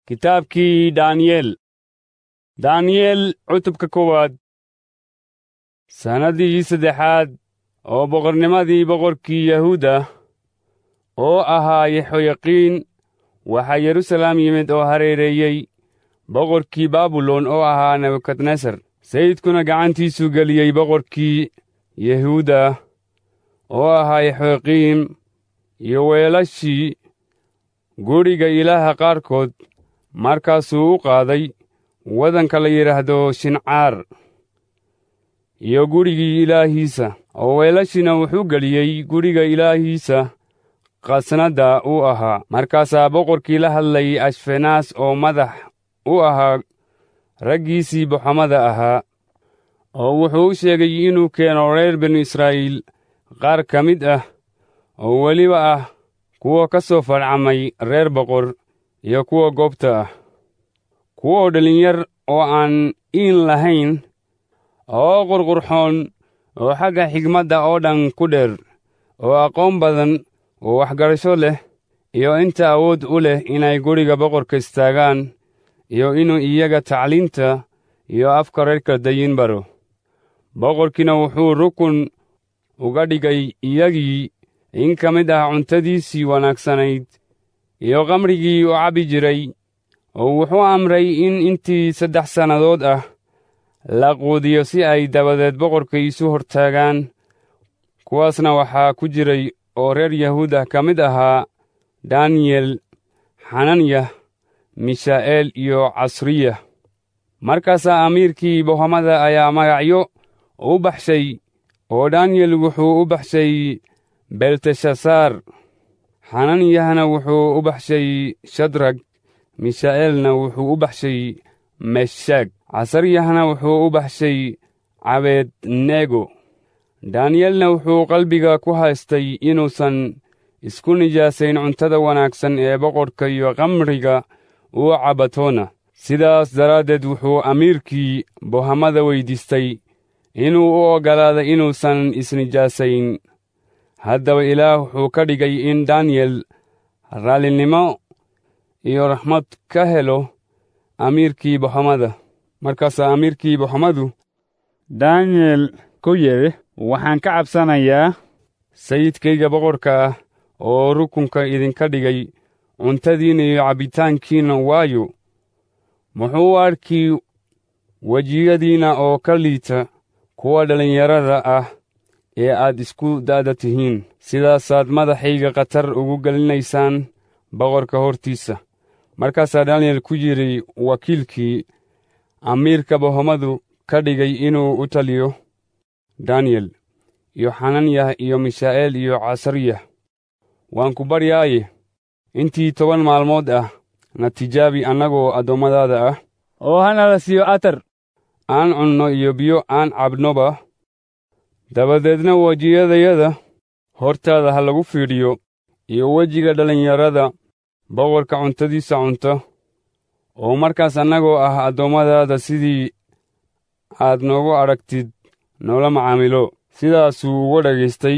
Kitaabkii Daaniyeel Daaniyeel cutubka koowaad sannaddii saddexaad oo boqornimadii boqorkii Yahuuda oo ahaa Yehoyaqiin waxaa Yerusalem yimid oo hareereeyey boqorkii Baabilon oo ahaa Nebukadnesar sayidkuna gacantiisuu geliyey boqorkii Yahuuda oo ahaa Yehoyaqiim iyo weelashii guriga Ilaaha qaarkood markaasuu u qaaday waddanka la yidhaahdo Shincaar iyo gurigii ilaahiisa oo weelashiina wuxuu geliyey guriga ilaahiisa khasnadda u ahaa markaasaa boqorkii la hadlay ashfenaas oo madax u ahaa raggiisii boxamada ahaa oo wuxuu u sheegay inuu keeno reer binu israa'iil qaar ka mid ah oo weliba ah kuwa ka soo farcamay reer boqor iyo kuwa goobta ah kuwoo dhalinyar oo aan iin lahayn oo qurqurxoon oo xagga xigmadda oo dhan ku dheer oo aqoon badan oo waxgarasho leh iyo inta awood u leh inay guriga boqorka istaagaan iyo inuu iyaga tacliinta iyo afka reerka dayin baro boqorkiina wuxuu rukun uga dhigay iyagii in ka mid ah cuntadiisii wanaagsanayd iyo kamrigii uu cabbi jiray oo wuxuu amray in intii saddex sannadood ah la quudiyo si ay dabadeed boqorka isu hortaagaan kuwaasna waxaa ku jiray oo reer yahuud ah ka mid ahaa daniyel xananyah mishaa'eel iyo casriya markaasaa amiirkii bohomada ayaa magacyo u baxshay oo daniyel wuxuu u baxshay belteshasaar xananyahna wuxuu u baxshay shadrag mishaa'eelna wuxuu u baxshay meshaag casaryahna wuxuu u baxshay cabednego daniyelna wuxuu qalbiga ku haystay inuusan isku nijaasayn cuntada wanaagsan ee boqorka iyo kamriga uu cabatoona sidaas daraaddeed wuxuu amiirkii bohamada weyddiistay inuu u oggolaada inuusan isnijaasayn haddaba ilaah wuxuu ka dhigay in daniyel raallinimo iyo raxmad ka helo amiirkii boxamada markaasaa amiirkii boxamadu daniyel ku yidhi waxaan ka cabsanayaa sayidkayga boqorka ah oo rukunka idinka dhigay cuntadiinna iyo cabbitaankiinna waayo muxuu u arki wejiyadiinna oo ka liita kuwa dhallinyarada ah ee aad isku da'da tihiin sidaasaad madaxayga khatar ugu gelinaysaan boqorka hortiisa markaasaa daniyel ku yidhi wakiilkii amiirka bohomadu ka dhigay inuu u taliyo daniyel iyo xananyah iyo mishaa'eel iyo casariyah waan ku baryaaye intii toban maalmood ah na tijaabi annagoo addoommadaada ah oo hana la siiyo atar aan cunno iyo biyo aan cabnoba dabadeedna wejiyadayada hortaada ha lagu fiidhiyo iyo wejiga dhallinyarada boqorka cuntadiisa cunta oo markaas annagoo ah addoommadaada sidii aad noogu aragtid noola macaamilo sidaasuu uga dhagaystay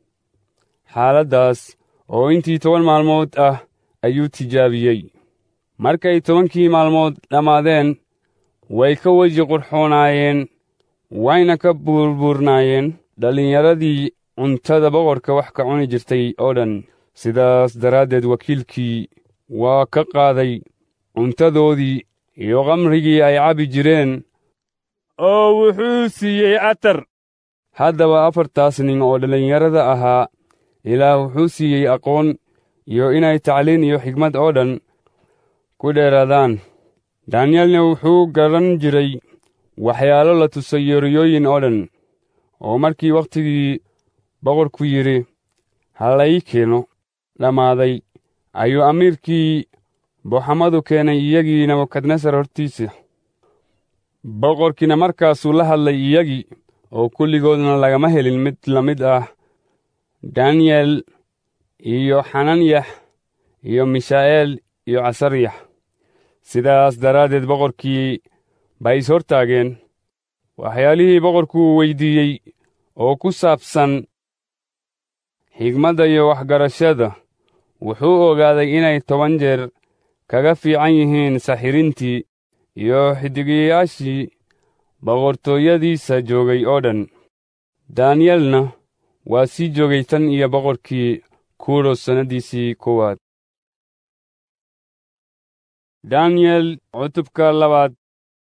xaaladdaas oo intii toban maalmood ah ayuu tijaabiyey markay tobankii maalmood dhammaadeen way ka weji qurxoonaayeen wayna ka buurbuurnaayeen dhallinyaradii cuntada boqorka wax ka cuni jirtay oo dhan sidaas daraaddeed wakiilkii waa ka qaaday cuntadoodii iyo kamrigii ay cabbi jireen oo wuxuu siiyey atar haddaba afartaas nin oo dhallinyarada ahaa ilaah wuxuu siiyey aqoon iyo inay tacliin iyo xigmad oo dhan ku dheeraadaan daniyelna wuxuu garan jiray waxyaalo la tusay yoriyooyin oo dhan oo markii wakhtigii boqorku yidhi ha lai keeno dhammaaday ayuu amiirkii boxamadu keenay iyagii nebukadnesar hortiisa boqorkiina markaasuu la hadlay iyagii oo kulligoodna lagama helin mid la mid ah daniyel iyo xananyah iyo mishaa'eel iyo casaryax sidaas daraaddeed boqorkii bay is hortaageen waxyaalihii boqorkuu weyddiiyey oo ku saabsan xigmadda iyo waxgarashada wuxuu ogaaday inay toban jeer kaga fiican yihiin saxirintii iyo xiddigiyayaashii boqortooyadiisa joogay oo dhan daaniyelna waa sii joogay tan iyo boqorkii kuros sannadiisii koowaad daniyel cutubka labaad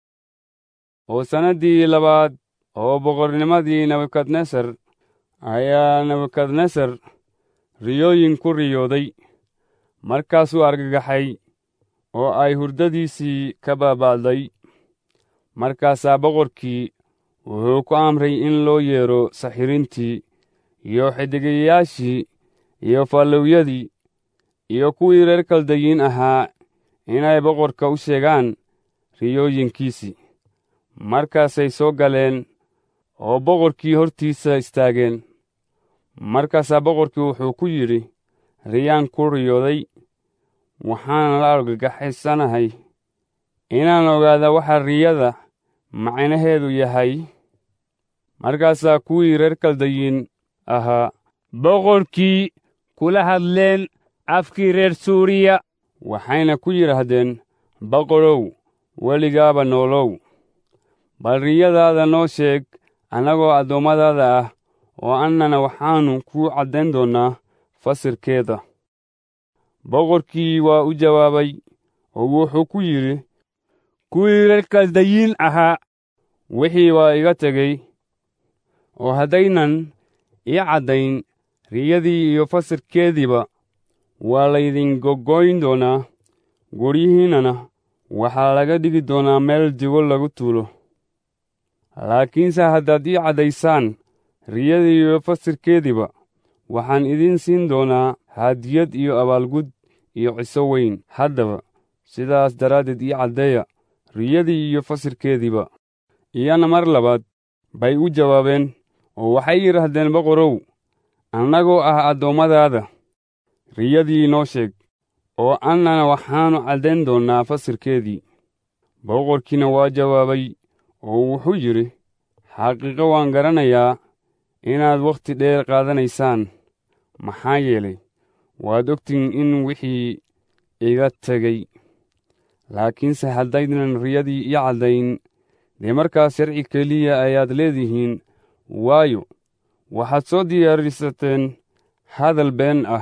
oo sannaddii labaad oo boqornimadii nebukadnesar ayaa nebukadnesar riyooyin ku riyooday markaasuu argagaxay oo ay hurdadiisii ka baaba'day markaasaa boqorkii wuxuu ku amray in loo yeedho saxirintii iyo xiddigayaashii iyo fallowyadii iyo kuwii reer kaldayiin ahaa inay boqorka u sheegaan riyooyinkiisii markaasay soo galeen oo boqorkii hortiisa istaageen markaasaa boqorkii wuxuu ku yidhi riyaan ku riyooday waxaan la argagaxaysanahay inaan ogaada waxa riyada macnaheedu yahay markaasaa kuwii reer kaldayiin ahaa boqorkii kula hadleen afkii reer suuriya waxayna ku yidhaahdeen boqorow weligaaba noolow bal riyadaada noo sheeg annagoo addoommadaada ah oo annana waxaannu kuu caddayn doonnaa fasirkeeda boqorkii waa u jawaabay oo wuxuu ku yidhi kuwii reer kaldayiin ahaa wixii waa iga tegey oo haddaynan ii caddayn riyadii iyo fasirkeediiba waa laydin goggoyn doonaa guryihiinnana waxaa laga dhigi doonaa meel digo lagu tuulo laakiinse haddaad ii caddaysaan riyadii iyo fasirkeediiba waxaan idiin siin doonaa haadiyad iyo abaalgud iyo ciso weyn haddaba sidaas daraaddeed ii caddeeya riyadii iyo fasirkeediiba iyana mar labaad bay u jawaabeen oo waxay yidhaahdeen boqorow annagoo ah addoommadaada riyadii noo sheeg oo annana waxaannu caddayn doonnaa fasirkeedii boqorkiina waa jawaabay oo wuxuu yidhi xaqiiqo waan garanayaa inaad wakhti dheer qaadanaysaan maxaa yeelay waad ogtihin in wixii iga tegey laakiinse haddaynan riyadii ii caddayn dee markaas sharci keliya ayaad leedihiin waayo waxaad soo diyaarisateen hadal been ah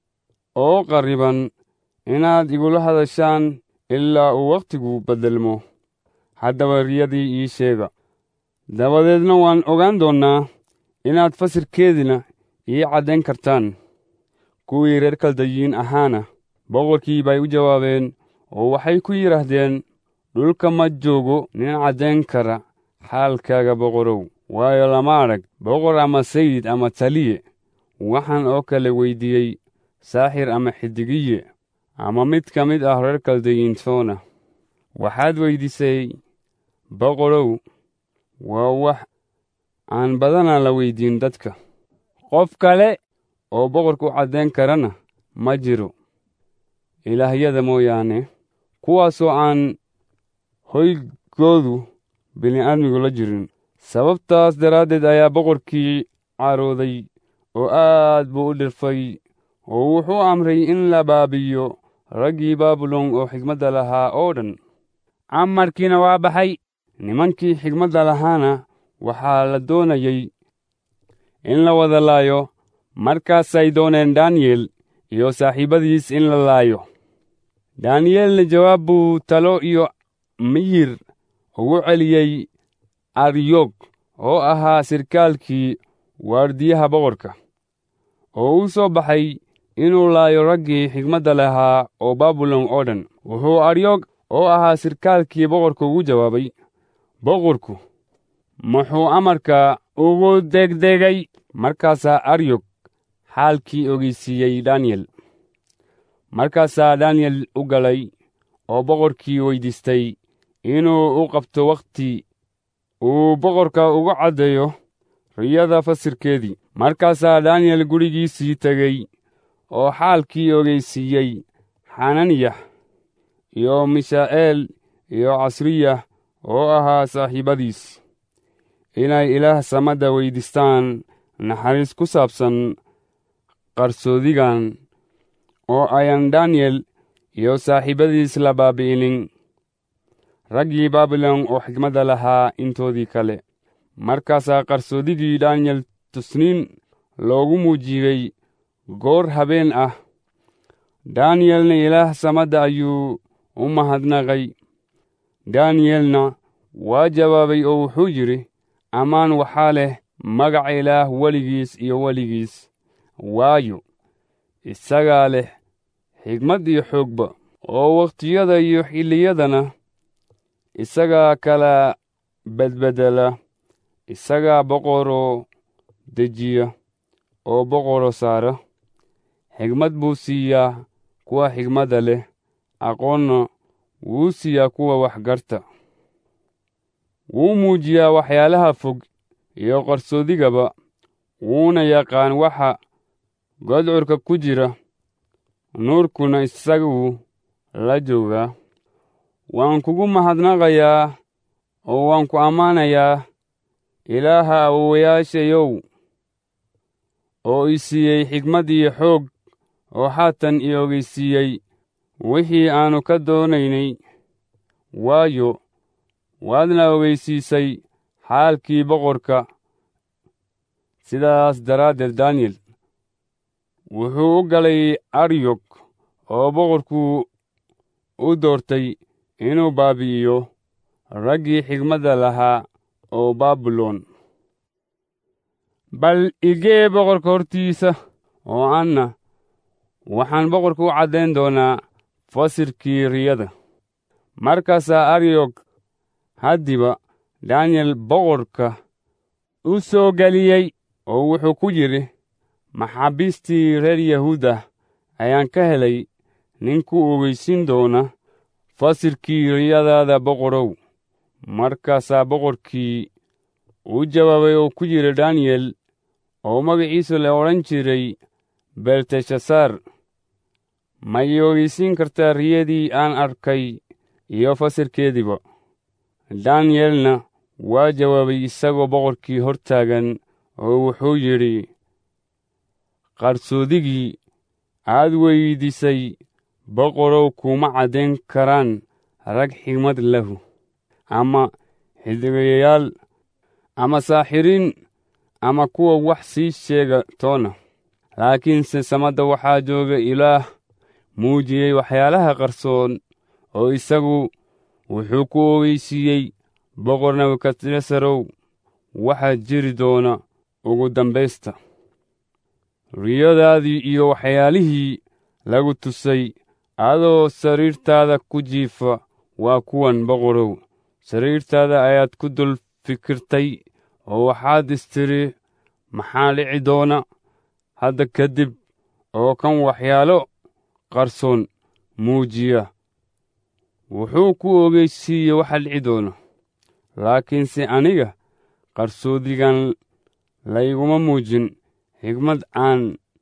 oo qarriban inaad igula hadashaan ilaa uu wakhtigu beddelmo haddaba riyadii ii sheega dabadeedna waan ogaan doonnaa inaad fasirkeedina ii caddayn kartaan kuwii reer kaldayiin ahaana boqorkii bay u jawaabeen oo waxay ku yidhaahdeen dhulka ma joogo nin caddayn kara xaalkaaga boqorow waayo lama arag boqor ama sayid ama taliye waxaan oo kale weyddiiyey saaxir ama xiddigiye ama mid ka mid ah reer kaldayiintoona waxaad weyddiisay boqorow waa wax aan badanaa la weyddiin dadka qof kale oo boqorka u caddayn karana ma jiro ilaahyada mooyaane kuwaasoo aan hoygoodu bini'aadmigu la jirin sababtaas daraaddeed ayaa boqorkii carooday oo aad buu u dhirfay oo wuxuu amray in la baabi'iyo raggii baabilon oo xigmadda lahaa oo dhan amarkiina waa baxay nimankii xigmadda lahaana waxaa la doonayey in la wada laayo markaasay dooneen daniyel iyo saaxiibbadiis in la laayo daniyelna jawaab buu talo iyo miyir ugu celiyey aryog oo ahaa sirkaalkii waardiyaha boqorka oo u soo baxay inuu laayo raggii xigmadda lahaa oo baabilon oo dhan wuxuu aryog oo ahaa sirkaalkii boqorka ugu jawaabay boqorku muxuu amarka ugu degdegay markaasaa aryog xaalkii ogeysiiyey daniyel markaasaa daniyel u galay oo boqorkii weyddiistay inuu u qabto wakhti uu boqorka ugu caddeeyo riyada fasirkeedii markaasaa daniyel gurigiisii tegey oo xaalkii ogeysiiyey xananiyah iyo mishaa'eel iyo casriyah oo ahaa saaxiibbadiis inay ilaah samadda weyddiistaan naxariis ku saabsan qarsoodigan oo ayan daniyel iyo saaxiibadiis la baabi'inin raggii baabilon oo xigmadda lahaa intoodii kale markaasaa qarsoodigii daniyel tusniin loogu muujiyey goor habeen ah daniyelna ilaah samadda ayuu u mahadnaqay daniyelna waa jawaabay oo wuxuu yidhi ammaan waxaa leh magaca ilaah weligiis iyo weligiis waayo isagaa leh xigmad iyo xoogba oo wakhtiyada iyo xilliyadana isagaa kala bedbedela isagaa boqoroo dejiya oo boqoroo saara xigmad buu siiyaa kuwa xigmadda leh aqoonna wuu siiyaa kuwa waxgarta wuu muujiyaa waxyaalaha fog iyo qarsoodigaba wuuna yaqaan waxa godcurka ku jira nuurkuna isaguu la joogaa waan kugu mahadnaqayaa oo waan ku ammaanayaa ilaaha awowayaashayow oo i siiyey xigmad iyo xoog oo haatan i ogeysiiyey wixii aannu ka doonaynay waayo waadna ogeysiisay xaalkii boqorka sidaas daraaddeed daniyel wuxuu u galay aryog oo boqorku u doortay inuu baabi'iyo raggii xigmadda lahaa oo baabilon bal igee boqorka hortiisa oo anna waxaan boqorka u caddayn doonaa fasirkii riyada markaasaa aryog haddiba daniyel boqorka u soo geliyey oo wuxuu ku yidhi maxaabiistii reer yahuuda ayaan ka helay ninku ogeysin doona fasirkii riyadaada boqorow markaasaa boqorkii u jawaabay oo ku yidhi daniyel oo magaciisu la odhan jiray belteshasaar ma ii ogeysiin kartaa riyadii aan arkay iyo fasirkeediiba daniyelna waa jawaabay isagoo boqorkii hor taagan oo wuxuu yidhi qarsoodigii aad weydiisay boqorow kuma caddayn karaan rag xigmad lahu ama xidigayayaal ama saaxiriin ama kuwa wax sii sheega toona laakiinse samadda waxaa jooga ilaah muujiyey waxyaalaha qarsoon oo isagu wuxuu ku ogeysiiyey boqor nebukadnesarow waxaa jiri doona ugu dambaysta riyadaadii iyo waxyaalihii lagu tusay adoo sariirtaada ku jiifa waa kuwan boqorow sariirtaada ayaad ku dul fikirtay oo waxaad istiri maxaa dhici doona hadda kadib oo kan waxyaalo qarsoon muujiya wuxuu ku ogeysiiye waxa dhici doona laakiinse aniga qarsoodigan layguma muujin xigmad aan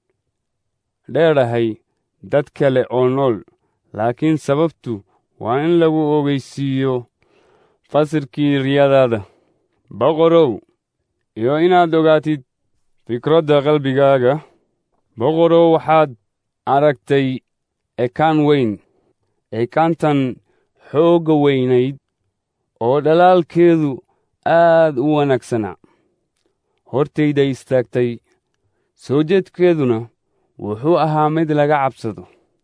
dheerahay dad kale oo nool laakiin sababtu waa in lagu ogeysiiyo fasirkii riyadaada boqorow iyo inaad ogaatid fikradda qalbigaaga boqorow waxaad aragtay ekaan weyn ekaantan xoogga weynayd oo dhalaalkeedu aad u wanaagsanaa hortayda istaagtay soo jeedkeeduna wuxuu ahaa mid laga cabsado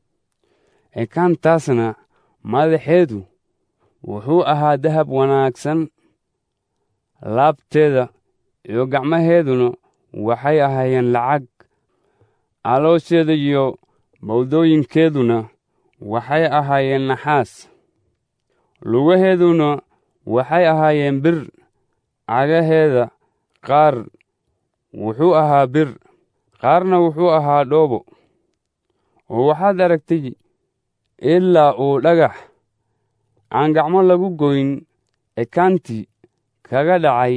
ekaantaasna madaxeedu wuxuu ahaa dahab wanaagsan laabteeda iyo gacmaheeduna waxay ahaayeen lacag caloosheeda iyo bawdooyinkeeduna waxay ahaayeen naxaas lugaheeduna waxay ahaayeen bir cagaheeda qaar wuxuu ahaa bir qaarna wuxuu ahaa dhoobo oo waxaad aragtay ilaa uu dhagax aan gacmo lagu goyn ekaantii kaga dhacay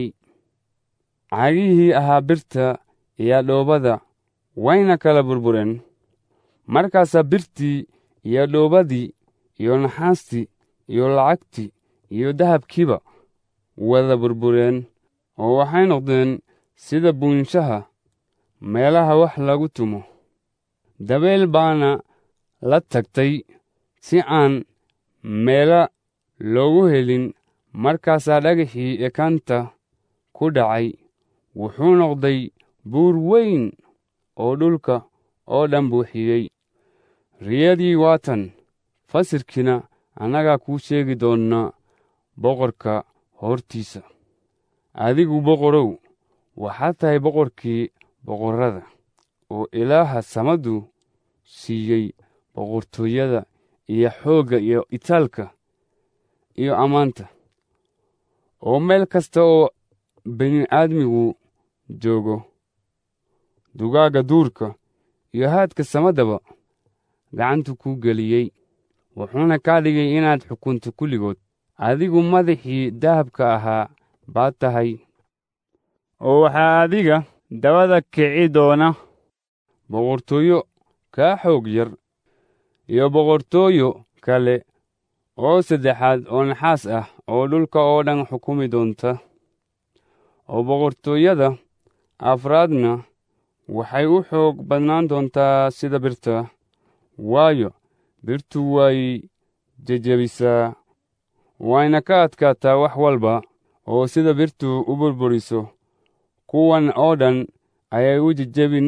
cagihii ahaa birta iyo dhoobada wayna kala burbureen markaasaa birtii iyo dhoobadii iyo naxaastii iyo lacagtii iyo dahabkiiba wada burbureen oo waxay noqdeen sida buunshaha meelaha wax lagu tumo dabeel baana la tagtay si aan meela loogu helin markaasaa dhagaxii ekanta ku dhacay wuxuu noqday buur weyn oo dhulka oo dhan buuxiyey riyadii waatan fasirkiina annagaa kuu sheegi doonna boqorka hortiisa adigu boqorow waxaad tahay boqorkii boqorrada oo ilaaha samadu siiyey boqortooyada iyo xoogga iyo itaalka iyo ammaanta oo meel kasta oo bini'aadmigu joogo dugaagga duurka iyo haadka samadaba gacantu kuu geliyey wuxuuna kaa dhigay inaad xukunto kulligood adigu madaxii dahabka ahaa baad tahay oo waxaa adiga dabada kici doona boqortooyo kaa xoog yar iyo boqortooyo kale oo saddexaad oo naxaas ah oo dhulka oo dhan xukumi doonta oo boqortooyada afraadna waxay u xoog badnaan doontaa sida birta waayo birtu way jejebisaa wayna ka adkaataa wax walba oo sida birtu u burburiso kuwan oo dhan ayay u jejebin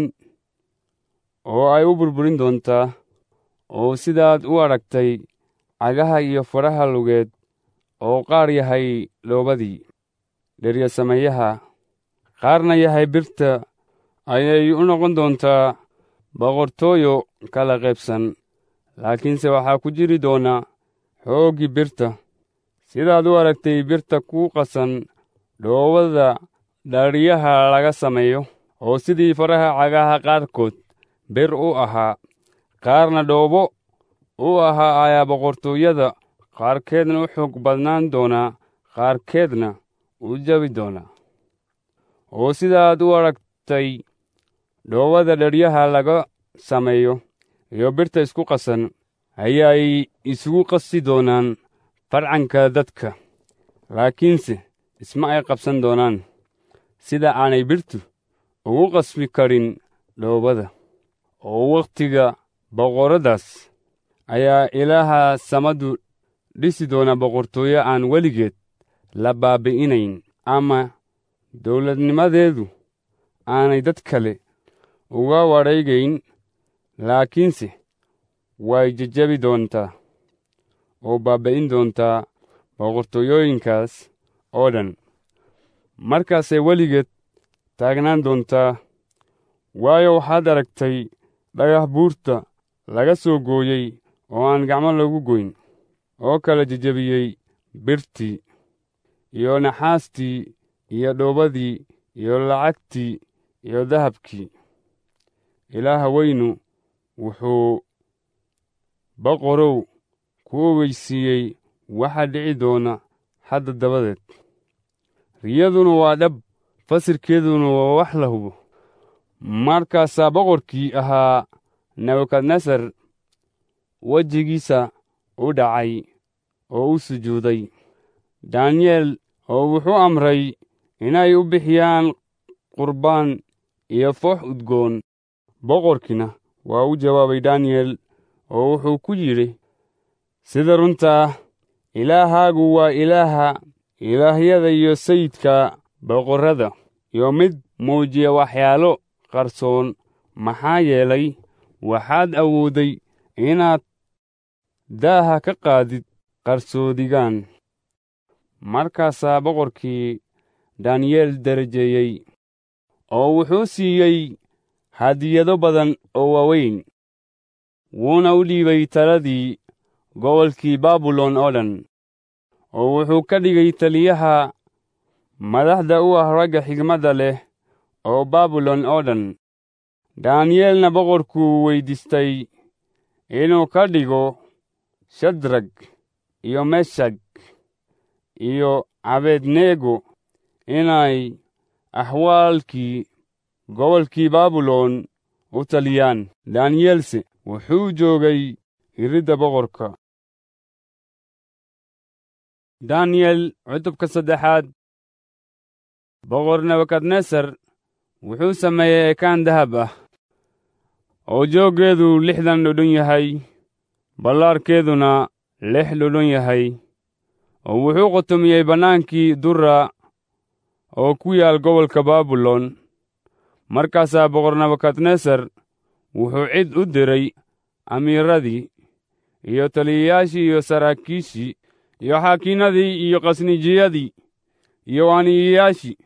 oo ay u burburin doontaa oo sidaad u aragtay cagaha iyo faraha lugeed oo qaar yahay dhoobadii dheryasameeyaha qaarna yahay birta ayay u noqon doontaa boqortooyo kala qaybsan laakiinse waxaa ku jiri doona xooggii birta sidaad u aragtay birta ku qasan dhoobada dharyaha laga sameeyo oo sidii faraha cagaha qaarkood bir u ahaa qaarna dhoobo u ahaa ayaa boqortooyada qaarkeedna u xoog badnaan doonaa qaarkeedna u jabi doonaa oo sidaad u aragtay dhoobada dheryaha laga sameeyo iyo birta isku qasan ayaay isugu qasi doonaan farcanka dadka laakiinse isma ay qabsan doonaan sida aanay birtu ugu qasbi karin dhoobada oo wakhtiga boqorradaas ayaa ilaaha samadu dhisi doona boqortooyo aan weligeed la baabi'inayn ama dawladnimadeedu aanay dad kale uga wadhaygayn laakiinse way jejebi doontaa oo baaba'in doontaa boqortooyooyinkaas oo dhan markaasay weligeed taagnaan doontaa waayo waxaad aragtay dhagax buurta laga soo gooyey oo aan gacmo lagu goyn oo kala jejebiyey birtii iyo naxaastii iyo dhoobadii iyo lacagtii iyo dahabkii ilaaha weynu wuxuu boqorow ku ogeysiiyey waxa dhici doona hadda dabadeed riyaduna waa dhab fasirkeeduna waa wax la hubo markaasaa boqorkii ahaa nebukadnesar wejigiisa u dhacay oo u sujuuday daniyel oo wuxuu amray inay u bixiyaan qurbaan iyo foox udgoon boqorkiina waa u jawaabay daniyel oo wuxuu ku yidhi sida runtaa ilaahaagu waa ilaaha ilaahyada iyo sayidka boqorrada iyo mid muujiya waxyaalo qarsoon maxaa yeelay waxaad awoodday inaad daaha ka qaadid qarsoodigaan markaasaa boqorkii daniyeel darajeeyey oo wuxuu siiyey hadiyado badan oo waaweyn wuuna u dhiibay taladii gobolkii baabilon oo dhan oo wuxuu ka dhigay taliyaha madaxda u ah ragga xigmadda leh oo baabilon oo dhan daniyeelna boqorkuu weyddiistay inuu ka dhigo shadrag iyo meshag iyo abednego inay axwaalkii gobolkii baabilon u taliyaan daniyelse wuxuu joogay iridda boqorka daniyel cutubka saddexaad boqor nebukadnesar wuxuu sameeyey ekaan dahab ah oo jooggeedu lixdan dhudhun yahay ballaarkeeduna lix dhudhun yahay oo wuxuu qotomiyey bannaankii dura oo ku yaal gobolka baabilon markaasaa boqor nebukadnesar wuxuu cid u diray amiiradii iyo taliyayaashii iyo saraakiishii iyo xaakiinadii iyo khasnijiyadii iyo waaniyayaashii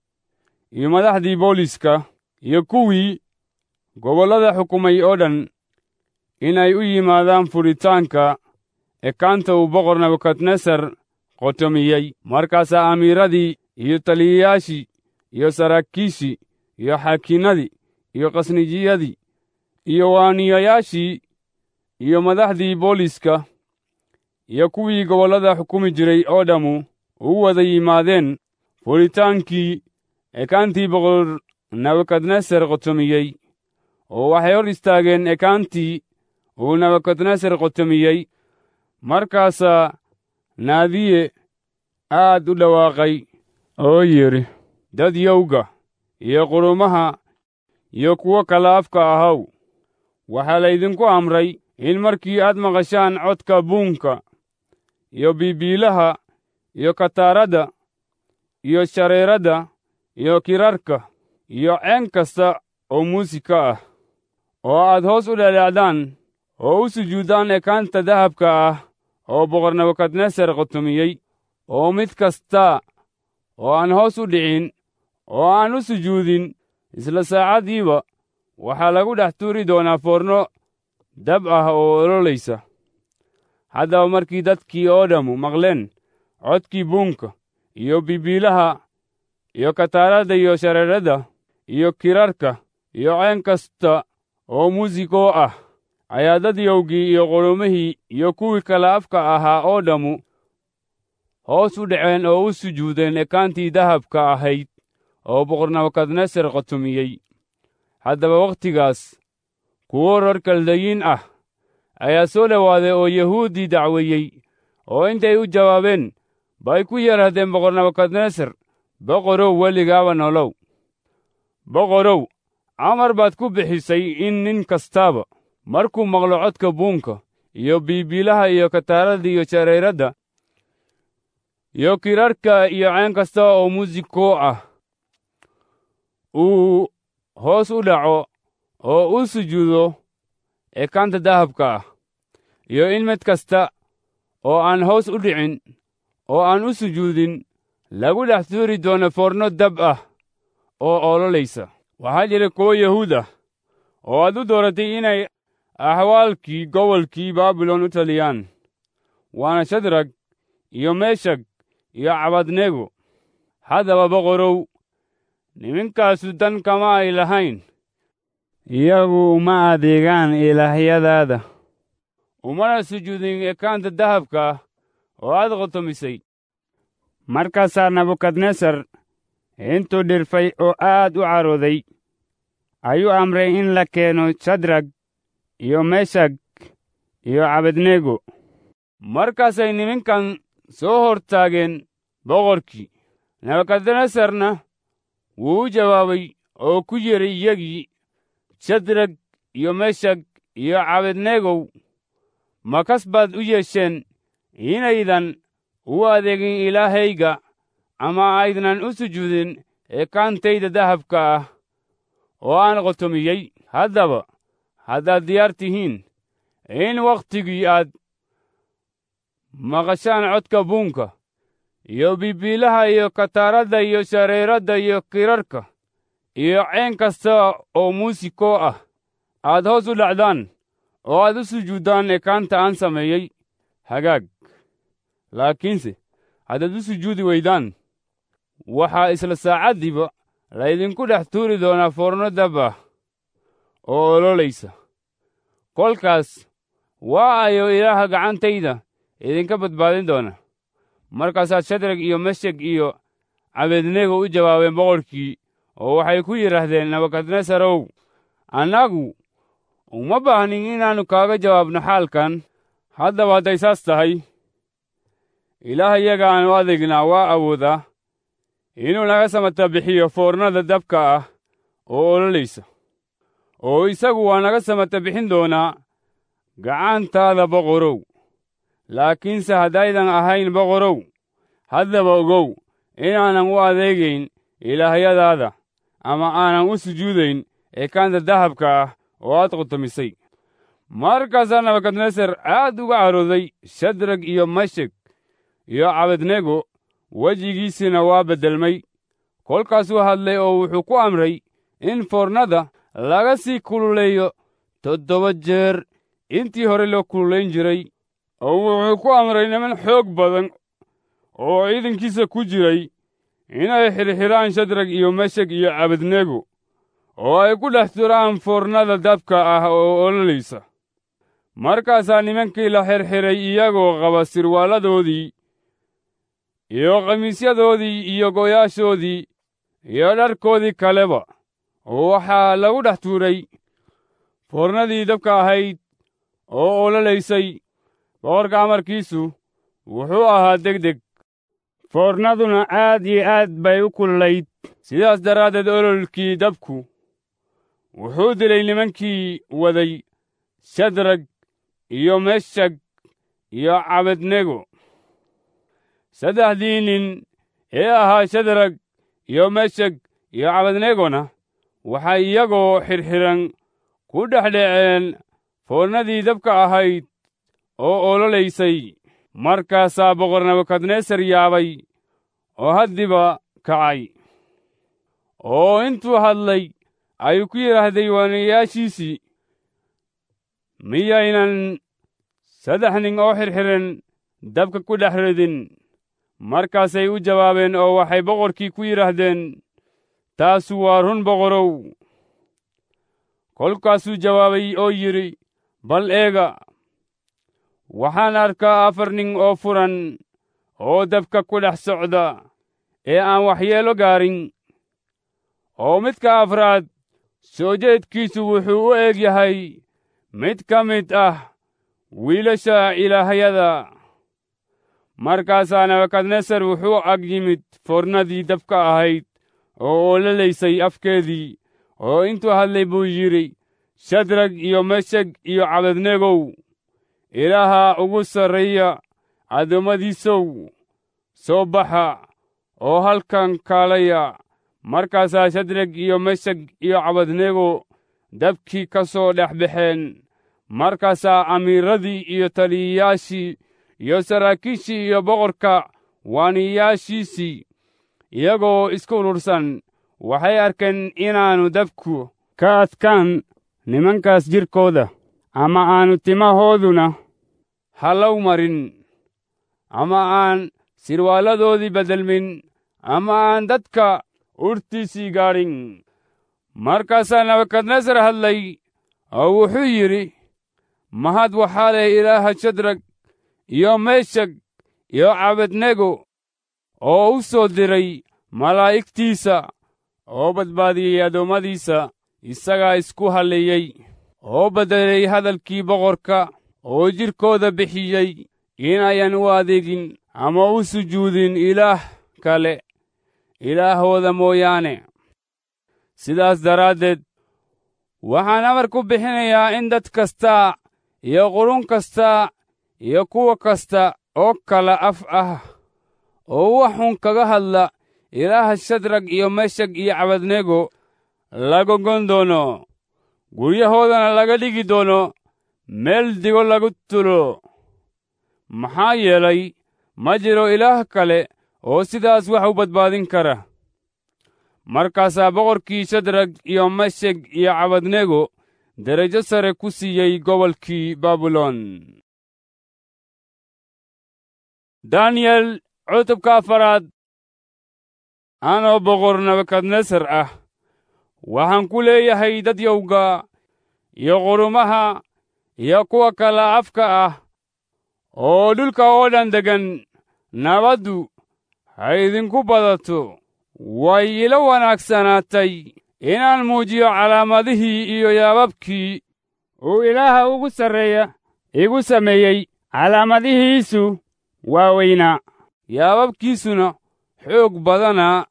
iyo madaxdii booliska iyo kuwii gobollada xukumay oo dhan inay u yimaadaan furitaanka ekaanta uu boqor nebukadnesar qotomiyey markaasaa amiiradii iyo taliyayaashii iyo saraakiishii iyo xaakiinadii iyo khasnijiyadii iyo waaniyayaashii iyo madaxdii booliska iyo kuwii gobollada xukumi jiray oo dhammu u wada yimaadeen furitaankii ekaantii boqor nebukadnesar qotomiyey oo waxay hor istaageen ekaantii uu nebukadnesar qotomiyey markaasaa naadiye aad u dhawaaqay oo yidhi dad yowga iyo qurumaha iyo kuwo kala afka ahaw waxaa laydinku amray in markii aad maqashaan codka buunka iyo biibiilaha iyo kataaradda iyo shareeradda iyo kirarka iyo ceen kasta oo muusika ah oo aad hoos u dhadhaacdaan oo u sujuuddaan ekaanta dahabka ah oo boqor nebukadnesar qotomiyey oo mid kasta oo aan hoos u dhicin oo aan u sujuudin isla saacaddiiba waxaa lagu dhex tuuri doonaa foorno dab ah oo ololaysa haddaba markii dadkii oo dhammu maqleen codkii buunka iyo bibiilaha iyo kataaradda iyo shareeradda iyo kirarka iyo ceen kasta oo muusikoo ah ayaa dad yowgii iyo qurumihii iyo kuwii kala afka ahaa oo dhammu hoos u dhaceen oo u sujuudeen ekaantii dahabka ahayd oo boqor nebukadnesar qotomiyey haddaba wakhtigaas kuwo reer kaldayiin ah ayaa soo dhowaaday oo yahuuddii dacweeyey oo intay u jawaabeen bay ku yidhaahdeen boqor nebukadnesar boqorow weligaaba nolow boqorow amar baad ku bixisay in nin kastaaba markuu maqlo codka buunka iyo biibiilaha iyo kataaradda iyo shareeradda iyo kirarka iyo ceen kasta oo muusikoo ah uu hoos u dhaco oo u sujuudo ekaanta dahabka ah iyo in mid kasta oo aan hoos u dhicin oo aan u sujuudin lagu dhex tuuri doono foorno dab ah oo ololaysa waxaa jira kuwo yahuud ah oo aad u dooratay inay axwaalkii gobolkii baabilon u taliyaan waana shadrag iyo meeshag iyo cabadnego haddaba boqorow nimankaasu dan kama ay lahayn iyagu uma adeegaan ilaahyadaada umana sujuudin ekaanta dahabka ah oo aad qotomisay markaasaa nebukadnesar intuu dhirfay oo aad u carooday ayuu amray in la keeno shadrag iyo meshag iyo cabednego markaasay nimankan soo hor taageen boqorkii nebukadnesarna wuu u jawaabay oo ku yidhi iyagii shadrag iyo meshag iyo cabednegow ma kas baad u yeesheen inaydan u adeegin ilaahayga ama aydnan u sujuudin ekaantayda dahabka ah oo aan qotomiyey haddaba haddaad diyaar tihiin in wakhtigii aad maqashaan codka buunka iyo bibiilaha iyo kataaradda iyo shareeradda iyo kirarka iyo ceen kasta oo muusikoo ah aad hoos u dhacdaan oo aad u sujuuddaan ekaanta aan sameeyey hagaag laakiinse haddaad u sujuudi weydaan waxaa isla saacaddiiba laydinku dhex tuuri doonaa foorno dab ah oo ololaysa kolkaas waa ayo ilaaha gacantayda idinka badbaadin doona markaasaa shadrag iyo mesheg iyo cabednego u jawaabeen boqorkii oo waxay ku yidhaahdeen nebukadnesarow annagu uma baahnin inaannu kaaga jawaabno xaalkan haddaba hadday saas tahay ilaah iyaga aanu adeegnaa waa awoodaa inuu naga samata bixiyo foornada dabka ah oo ololaysa oo isagu waa naga samata bixin doonaa gacantaada boqorow laakiinse haddaydan ahayn boqorow haddaba ogow inaanan u adeegayn ilaahyadaada ama aanan u sujuudayn ekaanta dahabka ah oo aad qutumisay markaasaa nabukadnesar aad uga carooday shadrag iyo meshek iyo cabednego wejigiisina waa beddelmay kolkaasuu hadlay oo wuxuu ku amray in foornada laga sii kululeeyo toddoba jeer intii hore loo kululayn jiray oo wuxuu ku amray niman xoog badan oo ciidankiisa ku jiray inay xirxiraan shadrag iyo meshek iyo cabednego oo ay ku dhex turaan foornada dabka ah oo ololaysa markaasaa nimankii la xirxiray iyagoo qaba sirwaaladoodii iyo khamiisyadoodii iyo goyaashoodii iyo dharkoodii kaleba oo waxaa lagu dhex tuuray foornadii dabka ahayd oo ololaysay boqorka amarkiisu wuxuu ahaa degdeg foornaduna aad iyo aad bay u kululayd sidaas daraaddeed ololkii dabku wuxuu dilay nimankii waday shadrag iyo meshag iyo cabednego saddexdii nin ee ahaa shadrag iyo meshag iyo cabednegona waxay iyagoo xirxiran ku dhex dheceen foornadii dabka ahayd oo ololaysay markaasaa boqor nebukadnesar yaabay oo haddiba kacay oo intuu hadlay ayuu ku yidhaahday waanayaashiisii miyaynan saddex nin oo xirxiran dabka ku dhex ridin markaasay u jawaabeen oo waxay boqorkii ku yidhaahdeen taasu waa run boqorow kolkaasuu jawaabay oo yidhi bal eega waxaan arkaa afar nin oo furan oo dabka ku dhex socda ee aan waxyeelo gaarin oo midka afraad soo jeedkiisu wuxuu u eg yahay mid ka mid ah wiilasha ilaahyada markaasaa nebukadnesar wuxuu ag yimid foornadii dabka ahayd oo ololaysay afkeedii oo intuu hadlay buu yidhi shadrag iyo mesheg iyo cabednegow ilaaha ugu sarreeya addoommadiisow soo baxa oo halkan kaalaya markaasaa shadrag iyo mesheg iyo cabednego dabkii ka soo dhex baxeen markaasaa amiiradii iyo taliyayaashii iyo saraakiishii iyo boqorka waaniyaashiisii iyagoo isku urursan waxay arkeen inaannu dabku ka adkaan nimankaas jidhkooda ama aanu timahooduna hallow marin ama aan sirwaaladoodii beddelmin ama aan dadka urtiisii gaadhin markaasaa nebukadnesar hadlay oo wuxuu yidhi mahad waxaa leh ilaaha shadrag iyo meshag iyo cabednego oo u soo diray malaa'igtiisa oo badbaadiyey addoommadiisa isagaa isku halleeyey oo beddelay hadalkii boqorka oo jidhkooda bixiyey inayan u adeegin ama u sujuudin ilaah kale ilaahooda mooyaane sidaas daraaddeed waxaan amar ku bixinayaa in dad kasta iyo qurun kasta iyo kuwa kasta oo kala af ah oo waxun kaga hadla ilaaha shadrag iyo meshag iyo cabednego laga gon doono guryahoodana laga dhigi doono meel digo lagu tulo maxaa yeelay ma jiro ilaah kale oo sidaas wax u badbaadin kara markaasaa boqorkii shadrag iyo mesheg iyo cabednego derajo sare ku siiyey gobolkii baabilon daniyel cutubka afaraad anoo boqor nebukadnesar ah waxaan ku leeyahay dadyowga iyo qurumaha iyo kuwa kala afka ah oo dhulka oo dhan deggan nabaddu ha idinku badato way ila wanaagsanaatay inaan muujiyo calaamadihii iyo yaababkii uu ilaaha ugu sarreeya igu sameeyey calaamadihiisu waa weynaa yaababkiisuna xoog badanaa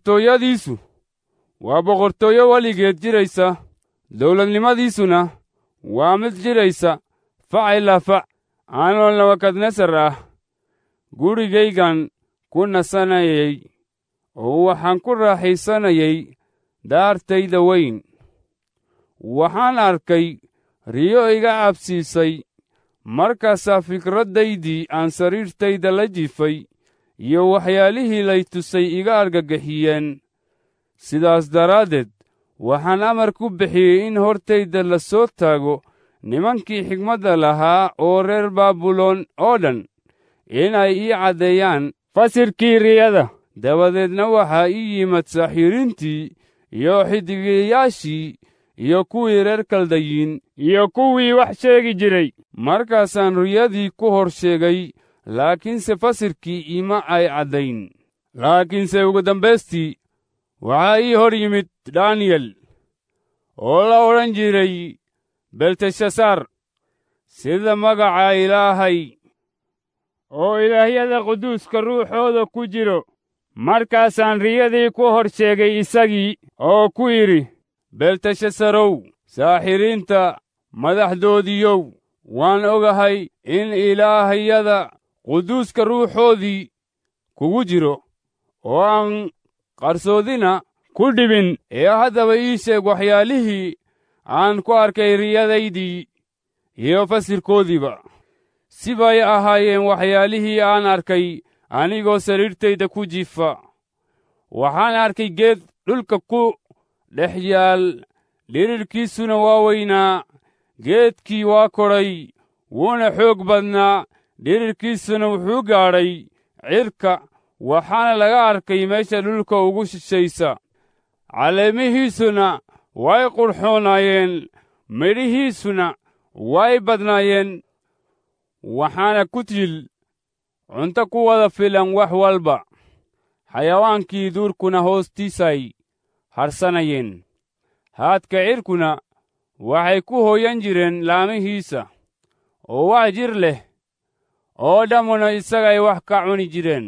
boqortooyadiisu waa boqortooyo weligeed jiraysa dawladnimadiisuna waa mid jidhaysa fac ilaa fac anoo nabukadnesar ah gurigaygan ku nasanayay oo waxaan ku raaxaysanayay daartayda weyn waxaan arkay riyo iga cabsiisay markaasaa fikraddaydii aan sariirtayda la jifay iyo waxyaalihii lay tusay iga argagixiyeen sidaas daraaddeed waxaan amar ku bixiyey in hortayda la soo taago nimankii xigmadda lahaa oo reer baabuloon oo dhan inay ii caddeeyaan fasirkii riyada dabadeedna waxaa ii yimid saaxiiriintii iyo xidigayaashii iyo kuwii reer kaldayiin iyo kuwii wax sheegi jiray markaasaan riyadii ku hor sheegay laakiinse fasirkii ima ay caddayn laakiinse ugu dambaystii waxaa ii hor yimid daniyel oo la odhan jiray belteshasaar sida magaca ilaahay oo ilaahyada quduuska ruuxooda ku jiro markaasaan riyadii ku hor sheegay isagii oo ku yidhi belteshasarow saaxiriinta madaxdoodiiyow waan ogahay in ilaahyada quduuska ruuxoodii kugu jiro oo aan qarsoodina ku dhibin ee haddaba ii sheeg waxyaalihii aan ku arkay riyadaydii iyo fasirkoodiiba si bay ahaayeen waxyaalihii aan arkay anigoo sariirtayda ku jifa waxaan arkay geed dhulka ku dhex yaal dhirirkiisuna waa weynaa geedkii waa kodhay wuuna xoog badnaa dhirirkiisuna wuxuu gaadhay cirka waxaana laga arkay meesha dhulka ugu shishaysa caleemihiisuna way qurxoonaayeen midhihiisuna way badnaayeen waxaana ku til cunto ku wada filan wax walba xayawaankii duurkuna hoostiisay harsanayeen haadka cirkuna waxay ku hooyan jireen laamihiisa oo wax jir leh oo dhammuna isagay wax ka cuni jireen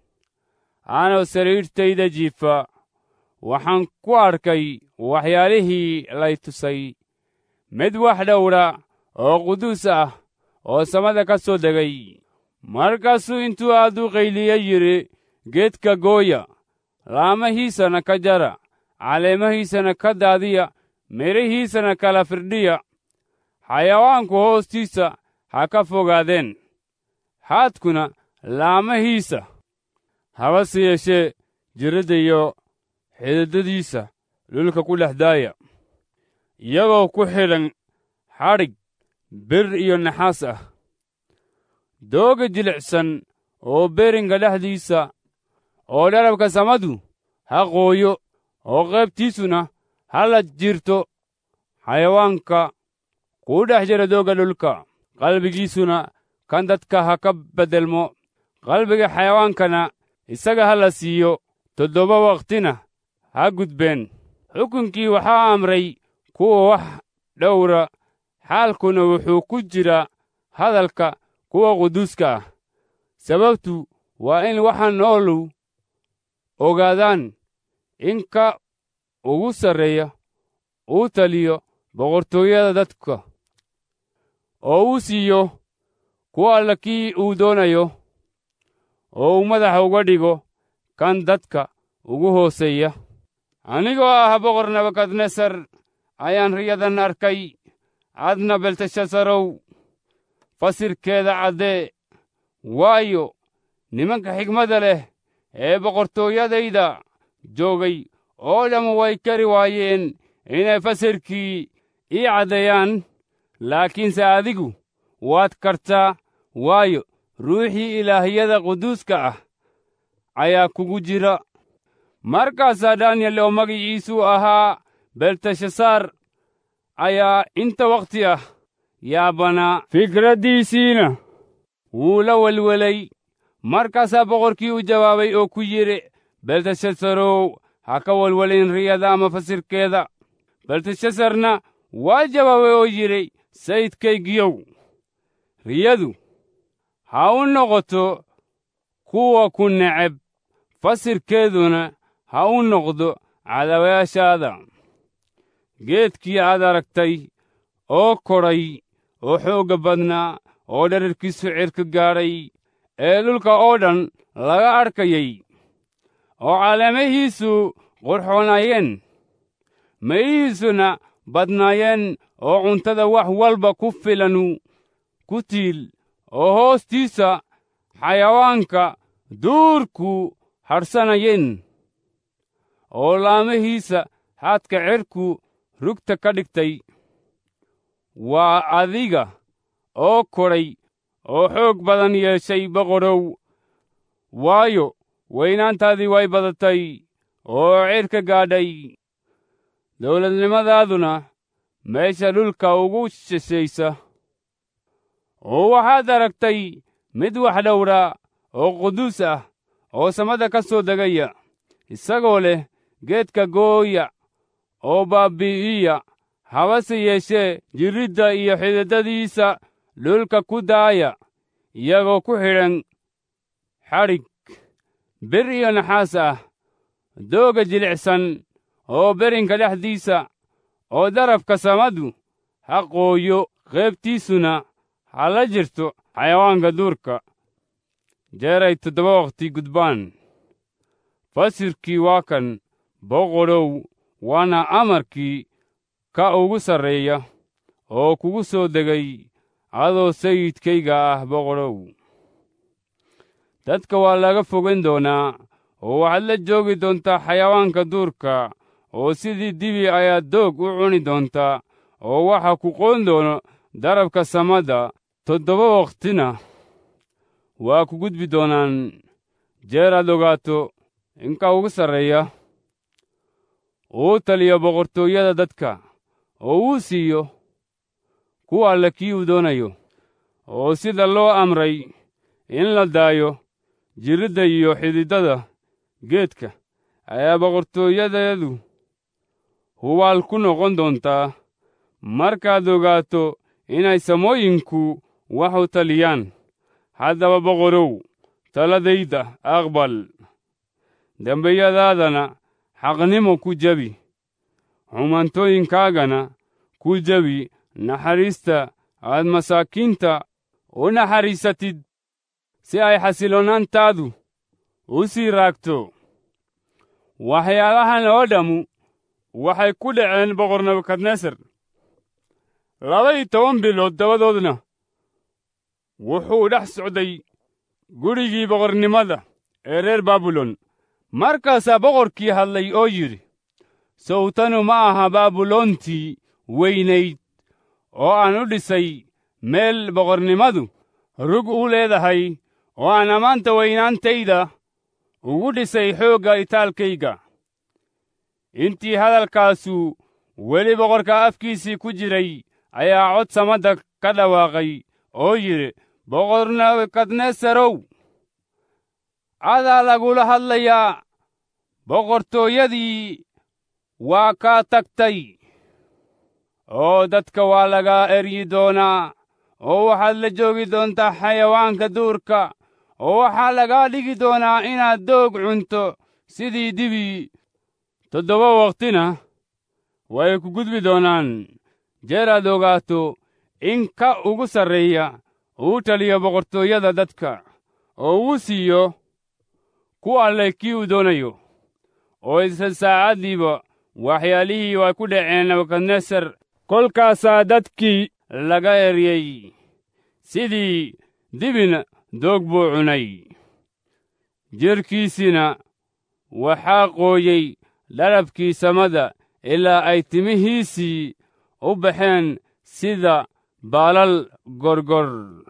anoo sariirtayda jiifa waxaan ku arkay waxyaalihii lay tusay mid wax dhowra oo quduus ah oo samada ka soo degay markaasuu intuu aad u qayliya yidhi geedka gooya laamahiisana ka jara caleemahiisana ka daadiya midhihiisana kala firdhiya xayawaanku hoostiisa ha ka fogaadeen haadkuna laamahiisa habase yeeshee jiradda iyo xididadiisa dhulka ku dhex daaya iyagoo ku xidhan xadhig bir iyo naxaas ah dooga jilicsan oo beringa dhexdiisa oo dharabka samadu ha qooyo oo qaybtiisuna ha la jirto xayawaanka kuu dhex jira doogga dhulka qalbigiisuna kan dadka ha ka beddelmo qalbiga xayawaankana isaga ha la siiyo toddoba wakhtina ha gudbeen xukunkii waxaa amray kuwa wax dhowra xaalkuna wuxuu ku jira hadalka kuwa quduuska ah sababtu waa in waxa noolu ogaadaan in ka ugu sarreeya uu taliyo boqortooyada dadka oo uu siiyo kuwa alla kii uu doonayo oo uu madaxa uga dhigo kan dadka ugu hooseeya anigoo ah boqor nebukadnesar ayaan riyadan arkay adna belteshasarow fasirkeeda caddee waayo nimanka xigmadda leh ee boqortooyadayda joogay oo dhammu way kari waayeen inay fasirkii ii caddeeyaan laakiinse adigu waad kartaa waayo ruuxii ilaahiyada quduuska ah ayaa kugu jira markaasaa daniyel oo magiciisu ahaa belteshasaar ayaa inta wakhti ah yaabanaa fikraddiisiina wuu la welwelay markaasaa boqorkii u jawaabay oo ku yidhi belteshasarow ha ka welwelin riyada ama fasirkeeda belteshasarna waa jawaabay oo yidhi sayidkaygiyow riyadu ha u noqoto kuwa ku neceb fasirkeeduna ha u noqdo cadawayaashaada geedkii aad aragtay oo kodhay oo xoogga badnaa oo dherarkiisu cirka gaadhay ee dhulka oo dhan laga adhkayay oo caleemahiisu qurxoonaayeen mayihiisuna badnaayeen oo cuntada wax walba ku filanu ku tiil oo hoostiisa xayawaanka duurku hadhsanayeen oo laamihiisa haadka cirku rugta ka dhigtay waa adiga oo kodhay oo xoog badan yeeshay boqorow waayo weynaantaadii way badatay oo cirka gaadhay dawladnimadaaduna meesha dhulka ugu shishaysa oo waxaad aragtay mid wax dhowra oo quduus ah oo samada ka soo degaya isagoo leh geedka gooya oo baabbi'iya habase yeeshee jirridda iyo xididadiisa dhulka ku daaya iyagoo ku xidhan xadhig bir iyo naxaas ah dooga jilicsan oo berinka dhexdiisa oo darafka samadu ha qooyo qaybtiisuna ha la jirto xayawaanka duurka jeeray toddoba wakhti gudbaan fasirkii waa kan boqodhow waana amarkii ka ugu sarreeya oo kugu soo degay adoo sayidkayga ah boqodhow dadka waa laga fogan doonaa oo waxaad la joogi doontaa xayawaanka duurka oo sidii dibi ayaad doog u cuni doontaa oo waxa ku qoon doono darabka samada toddoba wakhtina waa ku gudbi doonaan jeeraad ogaato inka ugu sarreeya uu taliyo boqortooyada dadka oo uu siiyo ku alle kii uu doonayo oo sida loo amray in la daayo jirridda iyo xididada geedka ayaa boqortooyadeedu hubaal ku noqon doontaa markaad ogaato inay samooyinku wax u taliyaan haddaba boqorow taladayda aqbal dembiyadaadana xaqnimo ku jebi xumantooyinkaagana ku jebi naxariista aad masaakiinta u naxariisatid si ay xasiloonaantaadu u sii raagto waxyaalahan oo dhammu waxay ku dhaceen boqor nebukadnesar laba-iyo toban bilood dabadoodna wuxuu dhex socday gurigii boqornimada ee reer baabilon markaasaa boqorkii hadlay oo yidhi sawtanu ma aha baabiloontii weynayd oo aan u dhisay meel boqornimadu rug u leedahay oo aan ammaanta weynaantayda ugu dhisay xoogga itaalkayga intii hadalkaasu weli boqorka afkiisii ku jiray ayaa cod samadda ka dhawaaqay oo yidhi boqor nebukadnesarow adaa lagula hadlayaa boqortooyadii waa kaa tagtay oo dadka waa laga eryi doonaa oo waxaad la joogi doontaa xayawaanka duurka oo waxaa lagaa dhigi doonaa inaad doog cunto sidii dibi toddoba wakhtina way ku gudbi doonaan jeeraad ogaato in ka ugu sarreeya uu taliyo boqortooyada dadka oo uu siiyo ku alleh kii uu doonayo oo isla saacaddiiba waxyaalihii way ku dhaceen nebukadnesar kolkaasaa dadkii laga eryey sidii dibina doog buu cunay jirhkiisina waxaa qooyey dharabkii samada ilaa ay timihiisii u baxeen sida baalal gorgor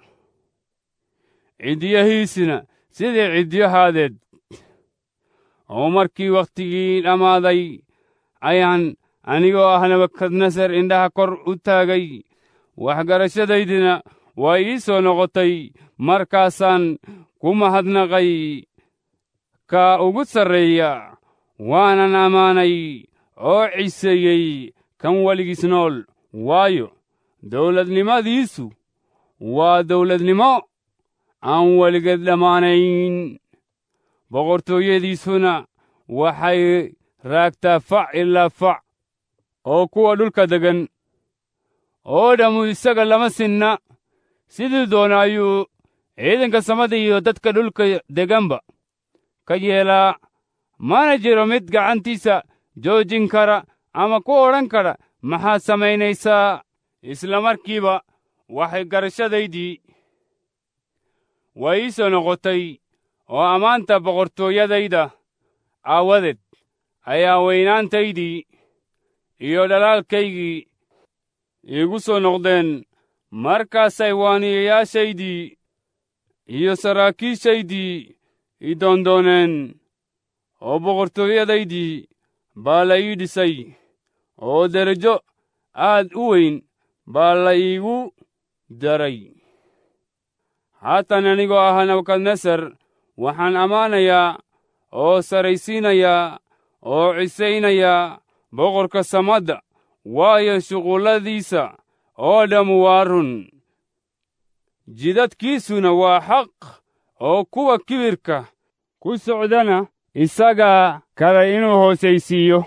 ciddiyahiisina sidii ciddiyahaadeed oo markii wakhtigii dhammaaday ayaan anigoo ah nebukadnesar indhaha kor u taagay waxgarashadaydina waa ii soo noqotay markaasaan ku mahadnaqay ka ugu sarreeya waanan ammaanay oo ciseeyey kan weligiis nool waayo dawladnimadiisu waa dawladnimo aan weligeed dhammaanayn boqortooyadiisuna waxay raagtaa fac ilaa fac oo kuwa dhulka deggan oo dhammu isaga lama sinna sidii doona ayuu ciidanka samada iyo dadka dhulka deganba ka yeelaa mana jiro mid gacantiisa joojin kara ama ku odhan kara maxaad samaynaysaa isla markiiba waxay garashadaydii waa ii soo noqotay oo ammaanta boqortooyadayda aawadeed ayaa weynaantaydii iyo dhalaalkaygii iigu soo noqdeen markaasay waaniyayaashaydii iyo saraakiishaydii i doondooneen oo boqortooyadaydii baa la ii dhisay oo derajo aad u weyn baa la iigu daray haatan anigoo ah nabukadnesar waxaan ammaanayaa oo saraysiinayaa oo cisaynayaa boqorka samadda waayo shuqulladiisa oo dhammu waa run jidadkiisuna waa xaq oo kuwa kibirka ku socdana isagaa kale inuu hoosaysiiyo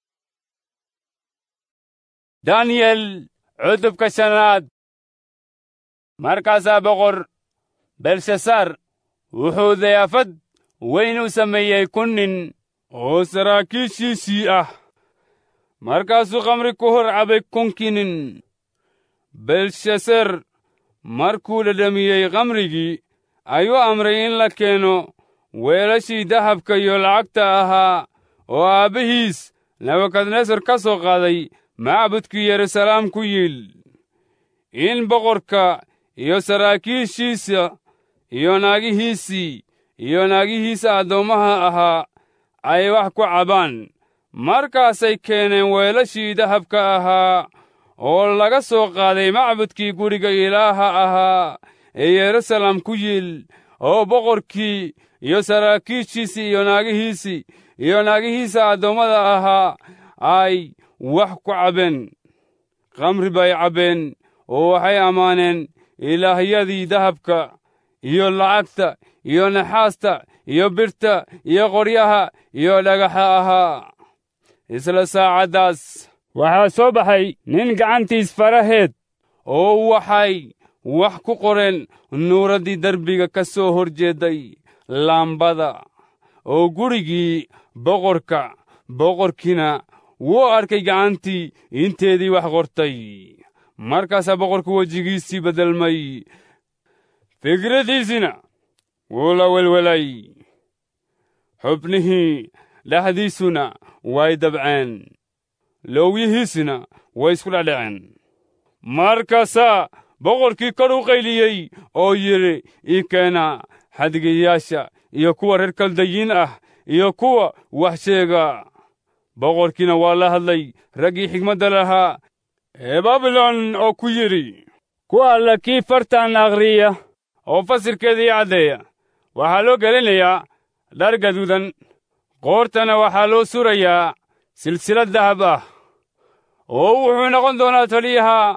daniyel cudubka shanaad markaasaa boqor belshasaar wuxuu dayaafad weyn u sameeyey kun nin oo saraakiishiisii ah markaasuu khamri ku hor cabay kunkii nin belshaser markuu dhadhamiyey khamrigii ayuu amray in la keeno weelashii dahabka iyo lacagta ahaa oo aabbihiis nebukadnesar ka soo qaaday macbudkii yeruusalaam ku yiil in boqorka iyo saraakiishiisa iyo naagihiisii iyo naagihiisa addoommaha ahaa ay wax ku cabaan markaasay keeneen weelashii dahabka ahaa oo laga soo qaaday macbudkii guriga ilaaha ahaa ee yeruusalaam ku yiil oo boqorkii iyo saraakiishiisii iyo naagihiisii iyo naagihiisa addoommada ahaa ay wax ku cabbeen khamri bay cabbeen oo waxay ammaaneen ilaahyadii dahabka iyo lacagta iyo naxaasta iyo birta iyo qoryaha iyo dhagaxa ahaa isla saacaddaas waxaa soo baxay nin gacantiis faraheed oo waxay wax ku qoreen nuuraddii derbiga ka soo hor jeedday laambada oo gurigii boqorka boqorkiina wuu arkay gacantii inteedii wax qortay markaasaa boqorku wejigiisii beddelmay fikradiisina wuu la welwelay xubnihii dhexdiisuna way dabceen lowyihiisina way isku dhecdheceen markaasaa boqorkii kor u qayliyey oo yidhi ii keena xadgiyayaasha iyo kuwa reer kaldayiin ah iyo kuwa wax sheega boqorkiina waa la hadlay raggii xigmadda lahaa ee babilon oo ku yidhi ku alla kii fartan akhriya oo fasirkeedii caddeeya waxaa loo gelinayaa dhar gaduudan qoortana waxaa loo surayaa silsilad dahab ah oo wuxuu noqon doonaa taliyaha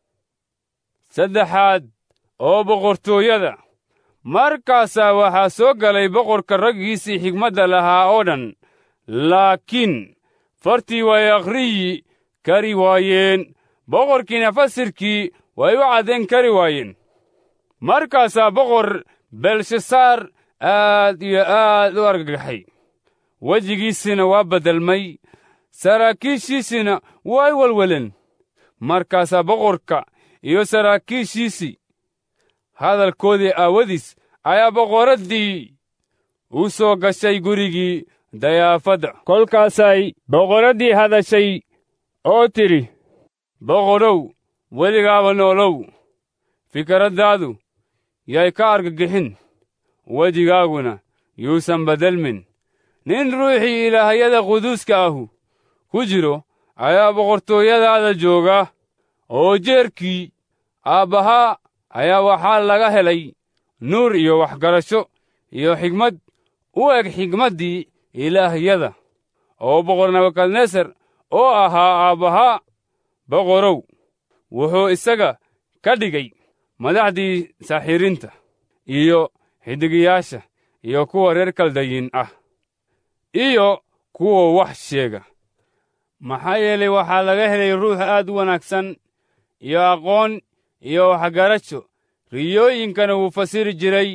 saddexaad oo boqortooyada markaasaa waxaa soo galay boqorka raggiisii xigmadda lahaa oo dhan laakiin fartii way akhriyi kari waayeen boqorkiina fasirkii way u caddayn kari waayeen markaasaa boqor belshasaar aad iyo aad u argagaxay wejigiisina waa beddelmay saraakiishiisina way welweleen markaasaa boqorka iyo saraakiishiisii hadalkoodii aawadiis ayaa boqoraddii u soo gashay gurigii dayaafadda kolkaasay boqoraddii hadashay oo tidhi boqorow weligaaba noolow fikraddaadu yay ka argagixin wejigaaguna yuusan beddelmin nin ruuxii ilaahayada quduuska ahu ku jiro ayaa boqortooyadaada jooga oo jeerkii aabbahaa ayaa waxaa laga helay nuur iyo waxgarasho iyo xigmad u eg xigmaddii ilaahyada oo boqor nebukadnesar oo ahaa aabbahaa boqorow wuxuu isaga ka dhigay madaxdii saaxiiriinta iyo xidigiyaasha iyo kuwa reer kaldayin ah iyo kuwa wax sheega maxaa yeelay waxaa laga helay ruux aad u wanaagsan iyo aqoon iyo waxgarasho riyooyinkana wuu fasiri jiray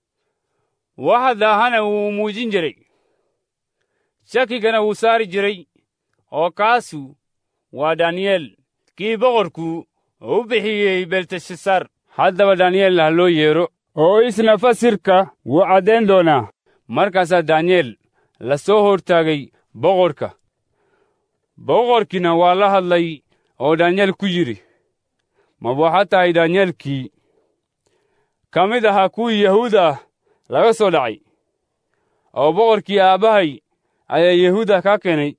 waxa daahana wuu muujin jiray shakigana wuu saari jiray oo kaasu waa daniyel kii boqorku u bixiyey belteshasar haddaba daniyel ha loo yeedho oo isna fasirka wuu caddayn doonaa markaasaa daniyel la soo hortaagay boqorka boqorkiina waa la hadlay oo daniyel ku yidhi ma waxaa tahay daniyelkii ka mid ahaa kuwii yahuuda ah laga soo dhacay oo boqorkii aabbahay ayaa yahuuda kaa keenay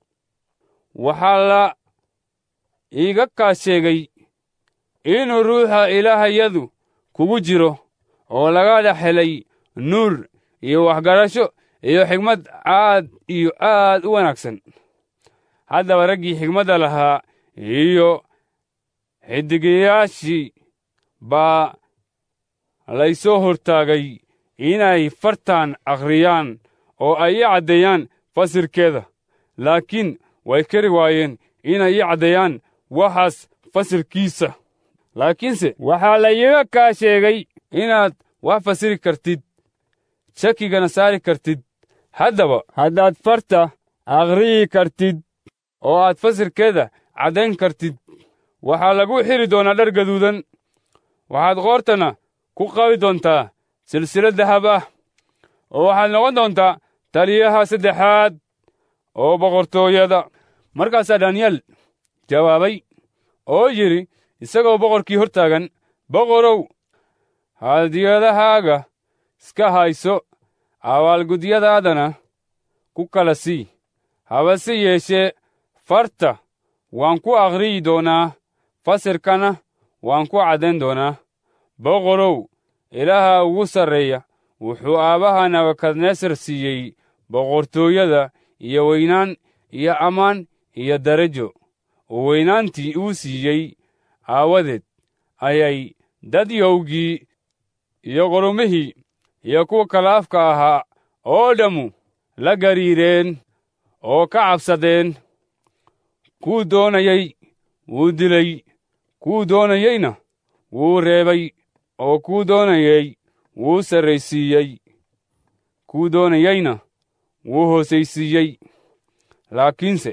waxaa la iiga kaa sheegay inuu ruuxa ilaahayadu kugu jiro oo laga dhex helay nuur iyo waxgarasho iyo xigmad aad iyo aad u wanaagsan haddaba raggii xigmadda lahaa iyo xiddigayaashii baa laysoo hortaagay inay fartan akhriyaan oo ay ii caddeeyaan fasirkeeda laakiin way kari waayeen inay ii caddeeyaan waxaas fasirkiisa laakiinse waxaa la iiga kaa sheegay inaad wax fasiri kartid shakigana saari kartid haddaba haddaad farta akhriyi kartid oo aad fasirkeeda caddayn kartid waxaa lagu xidhi doonaa dhar gaduudan waxaad qoortana ku qabi doontaa silsilad dahab ah oo waxaad noqon doontaa taliyaha saddexaad oo boqortooyada markaasaa daniyel jawaabay oo yidhi isagoo boqorkii hor taagan boqorow hadiyadahaaga iska hayso abaalgudyadaadana ku kala sii habase yeeshee farta waan ku akhriyi doonaa fasirkana waan ku caddayn doonaa boqorow ilaaha ugu sarreeya wuxuu aabbaha nebukadnesar siiyey boqortooyada iyo weynaan iyo ammaan iyo darajo oo weynaantii uu siiyey aawadeed ayay dadyowgii iyo qorumihii iyo kuwa kala afka ahaa oo dhammu la gariireen oo ka cabsadeen kuu doonayey wuu dilay kuu doonayeyna wuu reebay oo kuu doonayey wuu sarraysiiyey kuu doonayeyna wuu hoosaysiiyey laakiinse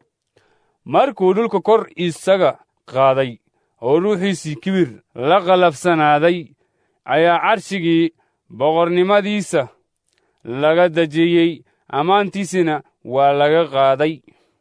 markuu dhulka kor isaga qaaday oo ruuxiisii kibir la qalabsanaaday ayaa carshigii boqornimadiisa laga dejiyey ammaantiisina waa laga qaaday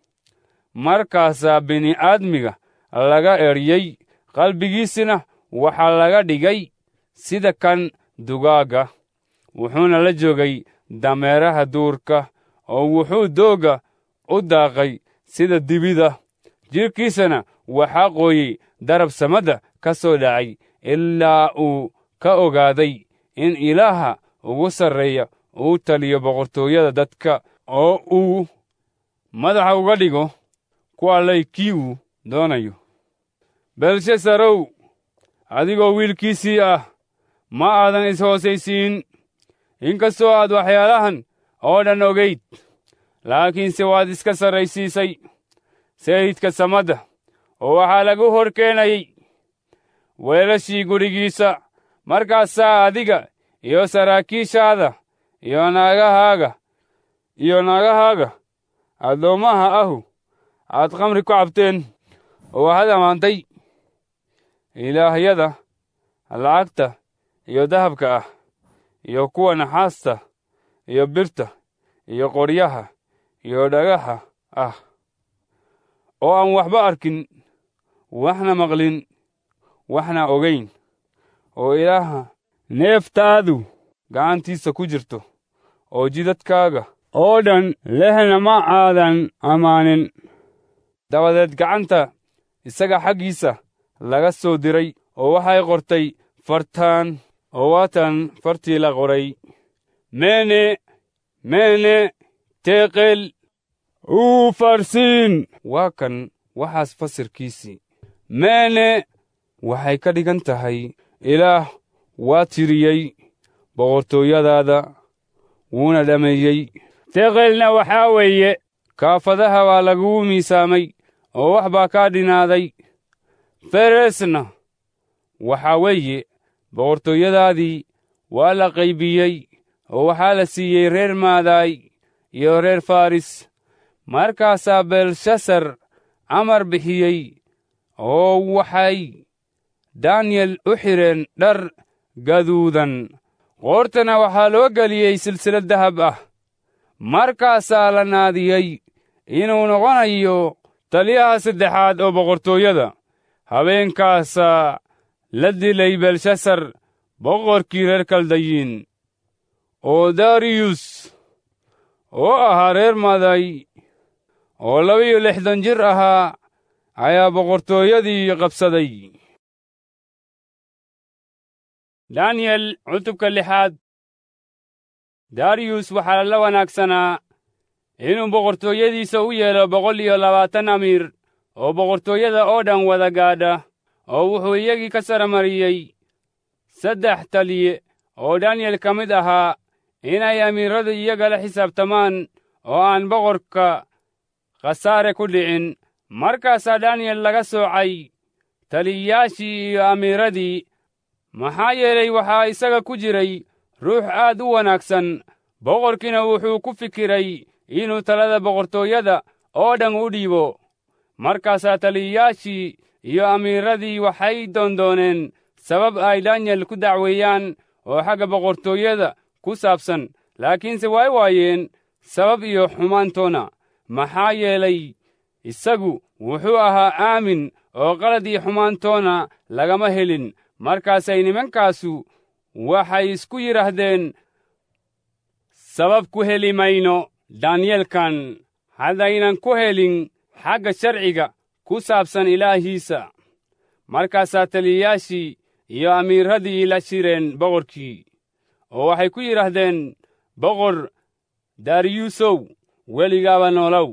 markaasaa bini'aadmiga laga eryey qalbigiisina waxaa laga dhigay sida kan dugaagga wuxuuna la joogay dameeraha duurka oo wuxuu doogga u daaqay sida dibida jidhkiisana waxaa qooyey darab samadda ka soo dhacay ilaa uu ka ogaaday in ilaaha ugu sarreeya uu taliyo boqortooyada dadka oo uu madaxa uga dhigo ku allay kii uu doonayo belshasarow adigoo wiilkiisii ah ma aadan is-hoosaysiin inkastoo aad waxyaalahan oo dhan ogayd laakiinse waad iska sarraysiisay sayidka samadda oo waxaa lagu hor keenayey weelashii gurigiisa markaasaa adiga iyo saraakiishaada iyo naagahaaga iyo naagahaaga addoommaha ahu aad khamri ku cabteen oo waxaad ammaantay ilaahyada lacagta iyo dahabka ah iyo kuwa naxaasta iyo birta iyo qoryaha iyo dhagaxa ah oo aan waxba arkin waxna maqlin waxna ogayn oo ilaaha neeftaadu gacantiisa ku jirto oo jidadkaaga oo dhan lehna ma aadan ammaanin dabadeed gacanta isaga xaggiisa laga soo diray oo waxay qortay fartaan oo waatan fartii la qoray mene mene teeqel uu farsiin waa kan waxaas fasirkiisii mene waxay ka dhigan tahay ilaah waa tiriyey boqortooyadaada wuuna dhammeeyey teeqelna waxaa weeye kaafadaha waa lagugu miisaamay oo wax baa kaa dhinaaday feresna waxaa weeye boqortooyadaadii waa la qaybiyey oo waxaa la siiyey reer maadaay iyo reer faris markaasaa belshasar amar bixiyey oo waxay daniyel u xidheen dhar gaduudan qoortana waxaa loo geliyey silsilad dahab ah markaasaa la naadiyey inuu noqonayo taliyaha saddexaad oo boqortooyada habeenkaasaa la dilay belshasar boqorkii reer kaldayiin oo dariyus oo ahaa reer maday oo laba-iyo lixdan jir ahaa ayaa boqortooyadii qabsaday daniyel cutubka lixaad dariyus waxaa la wanaagsanaa inuu boqortooyadiisa u yeelo boqol iyo labaatan amiir oo boqortooyada oo dhan wada gaadha oo wuxuu iyagii ka saramariyey saddex taliye oo daniyel ka mid ahaa inay amiirradu iyaga la xisaabtamaan oo aan boqorka khasaare ku dhicin markaasaa daniyel laga soocay taliyayaashii iyo amiiradii maxaa yeelay waxaa isaga ku jiray ruux aad u wanaagsan boqorkiina wuxuu ku fikiray inuu talada boqortooyada oo dhan u dhiibo markaasaa taliyayaashii iyo amiiradii waxay doondooneen sabab ay daniyel ku dacweeyaan oo xagga boqortooyada ku saabsan laakiinse way waayeen sabab iyo xumaantoona maxaa yeelay isagu wuxuu ahaa aamin oo qalad iyo xumaantoona lagama helin markaasay nimankaasu waxay isku yidhaahdeen sabab ku heli mayno daniyelkan haddaynan ku helin xagga sharciga ku saabsan ilaahiisa markaasaa taliyayaashii iyo amiirradii la shireen boqorkii oo waxay ku yidhaahdeen boqor dariyusow weligaaba noolow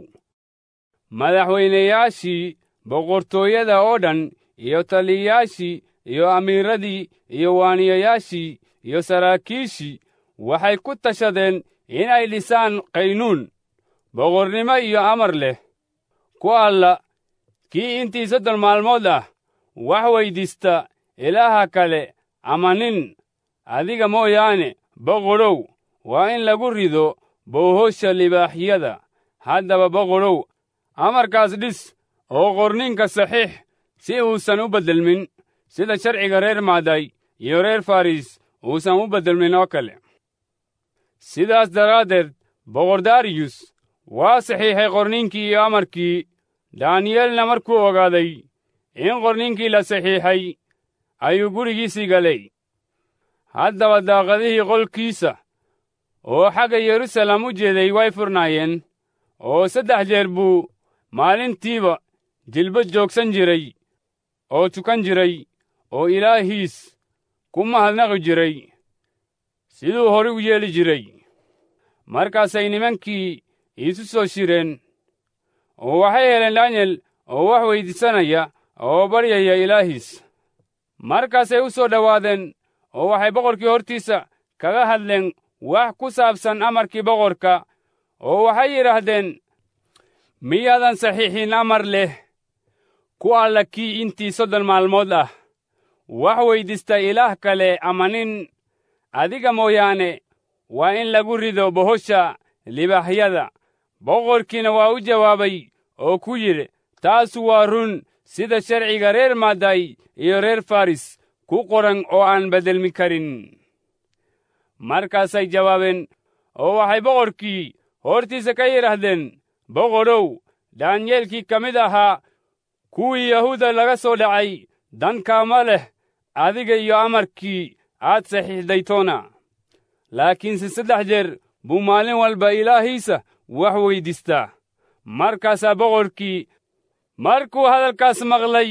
madaxweynayaashii boqortooyada oo dhan iyo taliyayaashii iyo amiirradii iyo waaniyayaashii iyo saraakiishii waxay ku tashadeen inay dhisaan qaynuun boqornimo iyo amar leh ku alla kii intii soddon maalmood ah wax weyddiista ilaaha kale ama nin adiga mooyaane boqorow waa in lagu rido boohosha libaaxyada haddaba boqorow amarkaas dhis oo qorninka saxiix si uusan u beddelmin sida sharciga reer maaday iyo reer faris uusan u beddelmin oo kale sidaas daraaddeed boqor dariyus waa saxiixay qorninkii iyo amarkii daniyelna markuu ogaaday in qorninkii la saxiixay ayuu gurigiisii galay haddaba daaqadihii qolkiisa oo xagga yerusalem u jeeday way furnaayeen oo saddex jeer buu maalintiiba jilba joogsan jiray oo tukan jiray oo ilaahiis ku mahadnaqi jiray siduu hore u yeeli jiray markaasay nimankii iisu soo shireen oo waxay heleen daniyel oo wax weyddiisanaya oo baryaya ilaahiis markaasay u soo dhowaadeen oo waxay boqorkii hortiisa kaga hadleen wax ku saabsan amarkii boqorka oo waxay yidhaahdeen miyaadan saxiixin amar leh ku alla kii intii soddon maalmood ah wax weyddiista ilaah kale ama nin adiga mooyaane waa in lagu rido bohosha libaaxyada boqorkiina waa u jawaabay oo ku yidhi taasu waa run sida sharciga reer maaday iyo reer faris ku qoran oo aan beddelmi karin markaasay jawaabeen oo waxay boqorkii hortiisa ka yidhaahdeen boqorow daanyeelkii ka mid ahaa kuwii yahuuda laga soo dhacay dankaama leh adiga iyo amarkii aad saxiixdaytoona laakiinse saddex jeer buu maalin walba ilaahiisa wax weyddiistaa markaasaa boqorkii markuu hadalkaas maqlay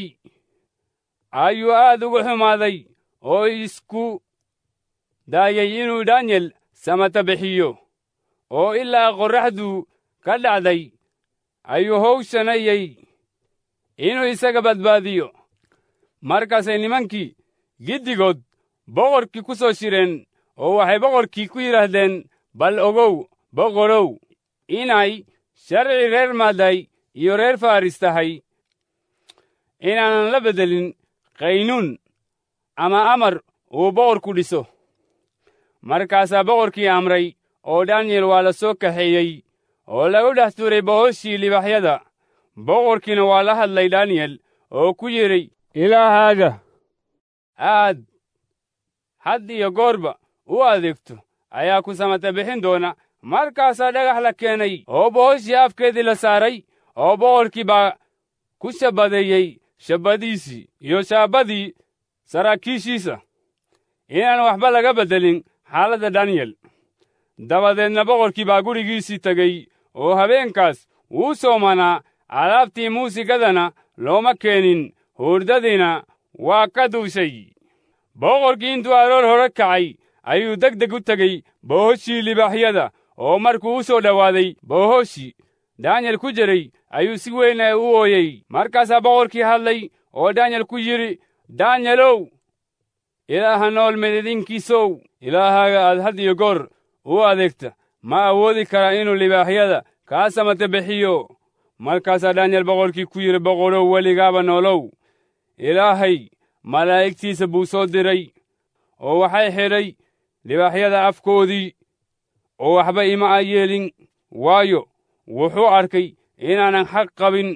ayuu aad ugu xumaaday oo isku daayay inuu daanyel samata bixiyo oo ilaa qorraxdu ka dhacday ayuu howshanayey inuu isaga badbaadiyo markaasay nimankii giddigood boqorkii ku soo shireen oo waxay boqorkii ku yidhaahdeen bal ogow boqorow inay sharci reer maaday iyo reer faris tahay inaanan la beddelin qaynuun ama amar uu boqorku dhiso markaasaa boqorkii amray oo daniyel waa la soo kaxeeyey oo lagu dhex tuuray bohoshii libaxyada boqorkiina waa la hadlay daniyel oo ku yidhi ilaahaaga aad had iyo goorba u adeegto ayaa ku samata bixin doona markaasaa dhagax la keenay oo bohoshii afkeedii la saaray oo boqorkii baa ku shabadeeyey shabbadiisii iyo shaabbadii saraakiishiisa inaan waxba laga beddelin xaaladda daniyel dabadeedna boqorkii baa gurigiisii tegey oo habeenkaas wuu soomanaa alaabtii muusigadana looma keenin hurdadiina waa ka duushay boqorkii intuu aroor hore kacay ayuu deg deg u tegey bohoshii libaaxyada oo markuu u soo dhowaaday bohoshii daanyel ku jiray ayuu si weyn u ooyey markaasaa boqorkii hadlay oo daanyel ku yidhi daanyelow ilaaha nool medidinkiisow ilaahaaga aad had iyo goor u adeegta ma awoodi karaa inuu libaaxyada kaa samata bixiyo markaasaa daanyel boqorkii ku yidhi boqorow weligaaba noolow ilaahay malaa'igtiisa buu soo diray oo waxay xidhay libaaxyada afkoodii oo waxba ima a yeelin waayo wuxuu arkay inaanan xaq qabin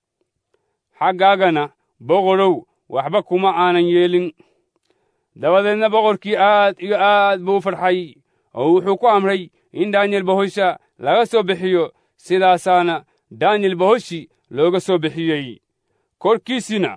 xaggaagana boqorow waxba kuma aanan yeelin dabadeedna boqorkii aad iyo aad buu u farxay oo wuxuu ku amray in daanyel bohosha laga soo bixiyo sidaasaana daanyel bohoshi looga soo bixiyey korkiisina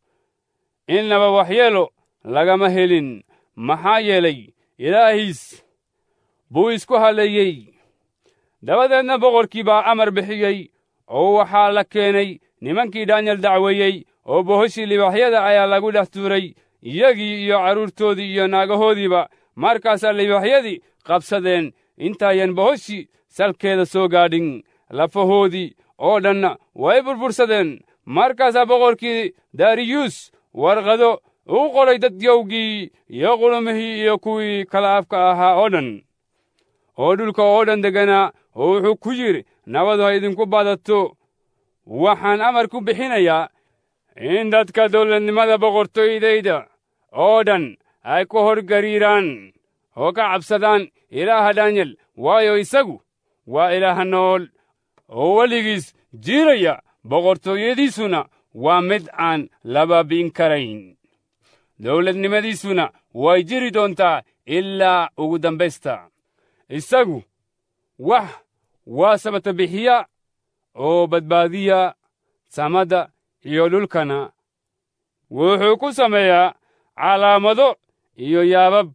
innaba waxyeelo lagama helin maxaa yeelay ilaahiis buu isku halleeyey dabadeedna boqorkii baa amar bixiyey oo waxaa la keenay nimankii daanyel dacweeyey oo bohoshii libaaxyada ayaa lagu dhex tuuray iyagii iyo carruurtoodii iyo naagahoodiiba markaasaa libaaxyadii qabsadeen intaayan bohoshii salkeeda soo gaadhin lafahoodii oo dhanna way burbursadeen markaasaa boqorkii dariyus warqado u qoray dadyowgii iyo qulumihii iyo kuwii kala afka ahaa oo dhan oo dhulka oo dhan degganaa oo wuxuu ku yidhi nabadu ha idinku badato waxaan amar ku bixinayaa in dadka dawladnimada boqortooydayda oo dhan ay ku hor gariiraan oo ka cabsadaan ilaaha daanyel waayo isagu waa ilaaha nool oo weligiis jiiraya boqortooyadiisuna waa mid aan la baabi'in karayn dawladnimadiisuna way jiri doontaa ilaa ugu dambaysta isagu wax waa sabata bixiya oo badbaadiya samada iyo dhulkana wuxuu ku sameeyaa calaamado iyo yaabab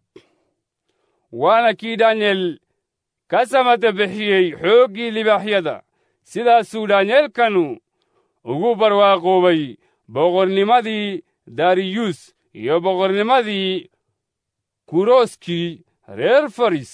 waana kii daanyel ka samata bixiyey xooggii libaaxyada sidaasuu daanyeelkanu ugu barwaaqoobay boqornimadii dariyus iyo boqornimadii kurooskii reer faris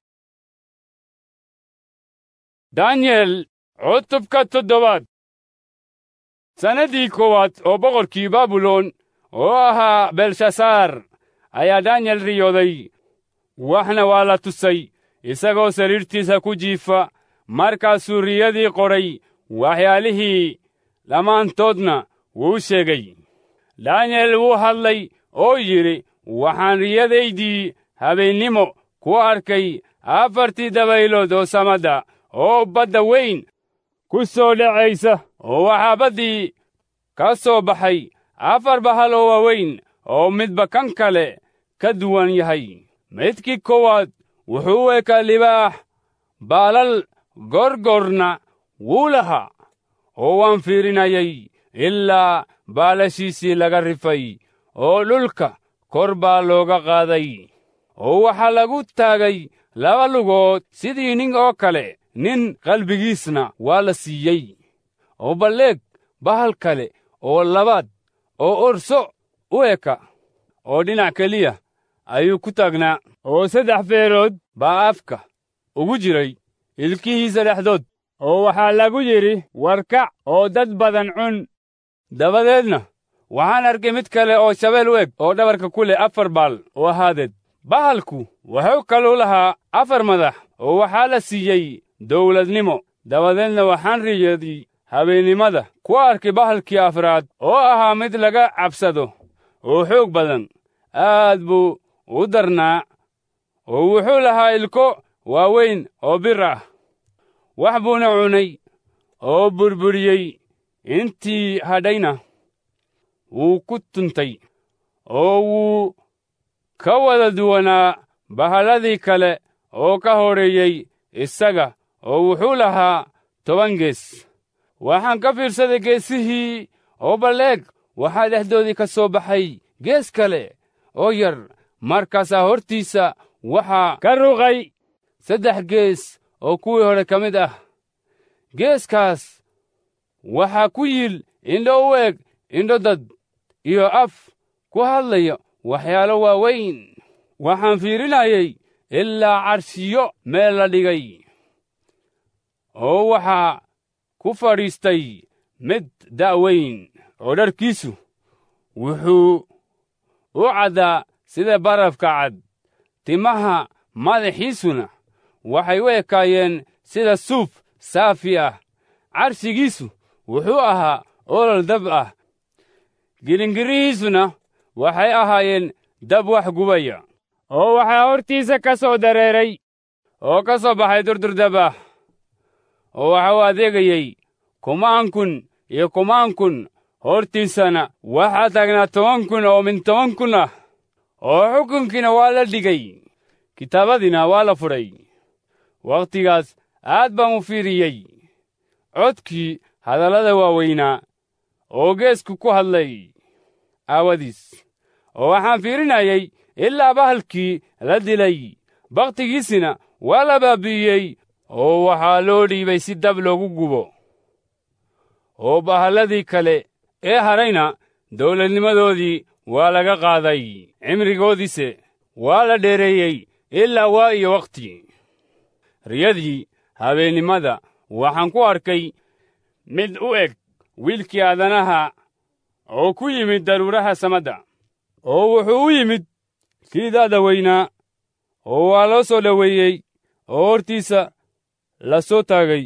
danyel cutubka toddobaad sannaddii koowaad oo boqorkii baabilon oo ahaa belshasaar ayaa danyel riyooday waxna waa la tusay isagoo sariirtiisa ku jiifa markaasuu riyadii qoray waxyaalihii dhammaantoodna wuu sheegay danyel wuu hadlay oo yidhi waxaan riyadaydii habeennimo ku arkay afartii dabaylood oo samadda oo badda weyn ku soo dhacaysa oo waxaa baddii ka soo baxay afar bahal oo waaweyn oo midba kan kale ka duwan yahay midkii koowaad wuxuu u ekaa libaax baalal gorgorna wuu lahaa oo waan fiirinayay ilaa baalashiisii laga rifay oo dhulka kor baa looga qaaday oo waxaa lagu taagay laba lugood sidii nin oo kale nin qalbigiisna waa la siiyey oo balleeg bahal kale oo labaad oo orso u eka oo dhinac keliya ayuu ku taagnaa oo saddex feerood baa afka ugu jiray ilkihiisa dhexdood oo waxaa lagu yidhi warkac oo dad badan cun dabadeedna waxaan arkay mid kale oo shabeel u eg oo dhabarka ku leh afar baal oo ahaadeed bahalku wuxuu kaluu lahaa afar madax oo waxaa la siiyey dawladnimo dabadeedna waxaan riyadii habeennimada ku arkay bahalkii afraad oo ahaa mid laga cabsado oo xoog badan aad buu u darnaa oo wuxuu lahaa ilko waaweyn oo bir ah wax buuna cunay oo burburiyey intii hadhayna wuu ku tuntay oo wuu ka wada duwanaa bahalladii kale oo ka hodheeyey isaga oo wuxuu lahaa toban gees waxaan ka fiirsaday geesihii oo balleeg waxaa dhexdoodii ka soo baxay gees kale oo yar markaasaa hortiisa waxaa ka ruqay saddex gees oo kuwii hore ka mid ah geeskaas waxaa ku yiil indho u eg indho dad iyo af ku hadlaya waxyaalo waaweyn waxaan fiirinayay ilaa carshiyo meel la dhigay oo waxaa ku fadhiistay mid da'weyn oo dharkiisu wuxuu u caddaa sida barafka cad timaha madaxiisuna waxay u ekaayeen sida suuf saafi ah carshigiisu wuxuu ahaa olol dab ah gilingirihiisuna waxay ahaayeen dab wax gubaya oo waxaa hortiisa ka soo dareeray oo ka soo baxay durdurdab ah oo waxa uu adeegayey kumaan kun iyo kumaan kun hortiisana waxaa taagnaa toban kun oo min toban kun ah oo xukunkiina waa la dhigay kitaabadiina waa la fudhay wakhtigaas aad baan u fiiriyey codkii hadallada waaweynaa oo geesku ku hadlay aawadiis oo waxaan fiirinayay ilaa bahalkii la dilay bakhtigiisina waa la baabi'iyey oo waxaa loo dhiibay si dab loogu gubo oo bahalladii kale ee hadhayna dawladnimadoodii waa laga qaaday cimrigoodiise waa la dheereeyey ilaa waa iyo wakhti riyadii habeennimada waxaan ku arkay mid u eg wiilkii aadanaha oo ku yimid daruuraha samadda oo wuxuu u yimid kii da'da weynaa oo waa loo soo dhoweeyey oo hortiisa la soo taagay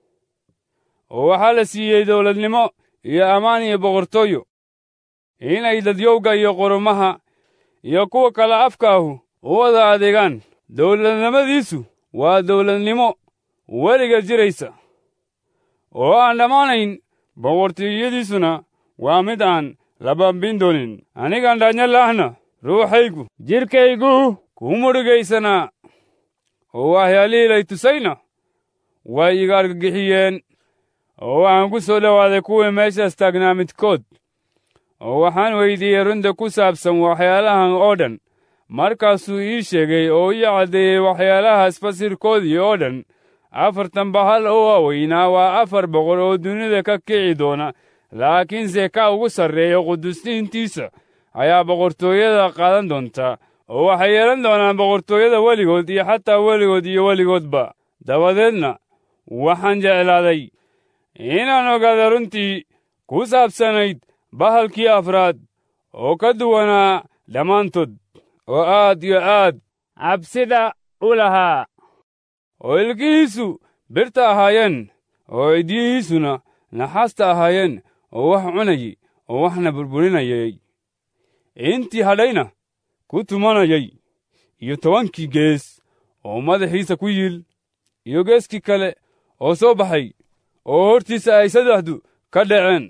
oo waxaa la siiyey dawladnimo iyo ammaan iyo boqortooyo inay dadyowga iyo qurumaha iyo kuwa kale afka ahu u wada adeegaan dawladnimadiisu waa dawladnimo weliga jiraysa oo aan dhammaanayn boqortooyadiisuna waa mid aan la baabin doonin anigaan dhaanyo laahna ruuxaygu jidhkaygu ku mudhigaysanaa oo waxyaalihii lay tusayna way iga argagixiyeen oo waxaan ku soo dhowaaday kuwii meeshaas taagnaa midkood oo waxaan weyddiiyey runta ku saabsan waxyaalahan oo dhan markaasuu ii sheegay oo ii caddeeyey waxyaalahaas fasirkoodii oo dhan afartan bahal oo waaweynaa waa afar boqol oo dunida ka kici doona laakiinse ka ugu sarreeya qudusiintiisa ayaa boqortooyada qaadan doonta oo waxay yeelan doonaan boqortooyada weligood iyo xataa weligood iyo weligoodba dabadeedna waxaan jeclaaday inaan ogaada runtii ku saabsanayd bahalkii afraad oo ka duwanaa dhammaantood oo aad iyo aad cabsida u lahaa oo ilkihiisu birta ahaayeen oo cidyihiisuna naxaasta ahaayeen oo wax cunayay oo waxna burburinayay intii hadhayna ku tumanayay iyo tobankii gees oo madaxiisa ku yiil iyo geeskii kale oo soo baxay oo hortiisa ay saddexdu ka dhaceen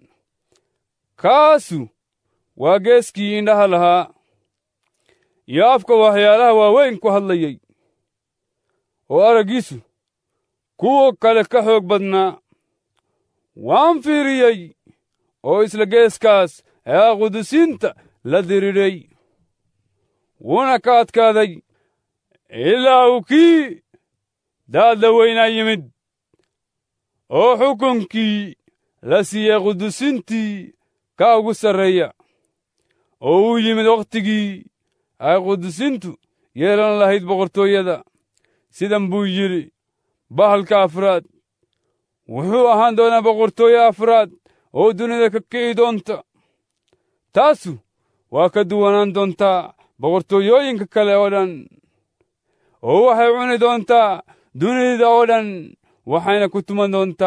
kaasu waa geeskii indhaha lahaa iyo afka waxyaalaha waaweyn ku hadlayey oo araggiisu kuwa kale ka xoog badnaa waan fiiriyey oo isla geeskaas ee qudusiinta la diridhay wuuna ka adkaaday ilaa uu kii daadda weynaa yimid oo xukunkii la siiyey qudusintii ka ugu sarreeya oo uu yimid wakhtigii ay qudusintu yeelan lahayd boqortooyada sidan buu yidhi bahalka afraad wuxuu ahaan doonaa boqortooye afraad oo dunida ka kici doonta taasu waa ka duwanaan doontaa boqortooyooyinka kale oo dhan oo waxay cuni doontaa dunida oo dhan waxayna ku tuman doontaa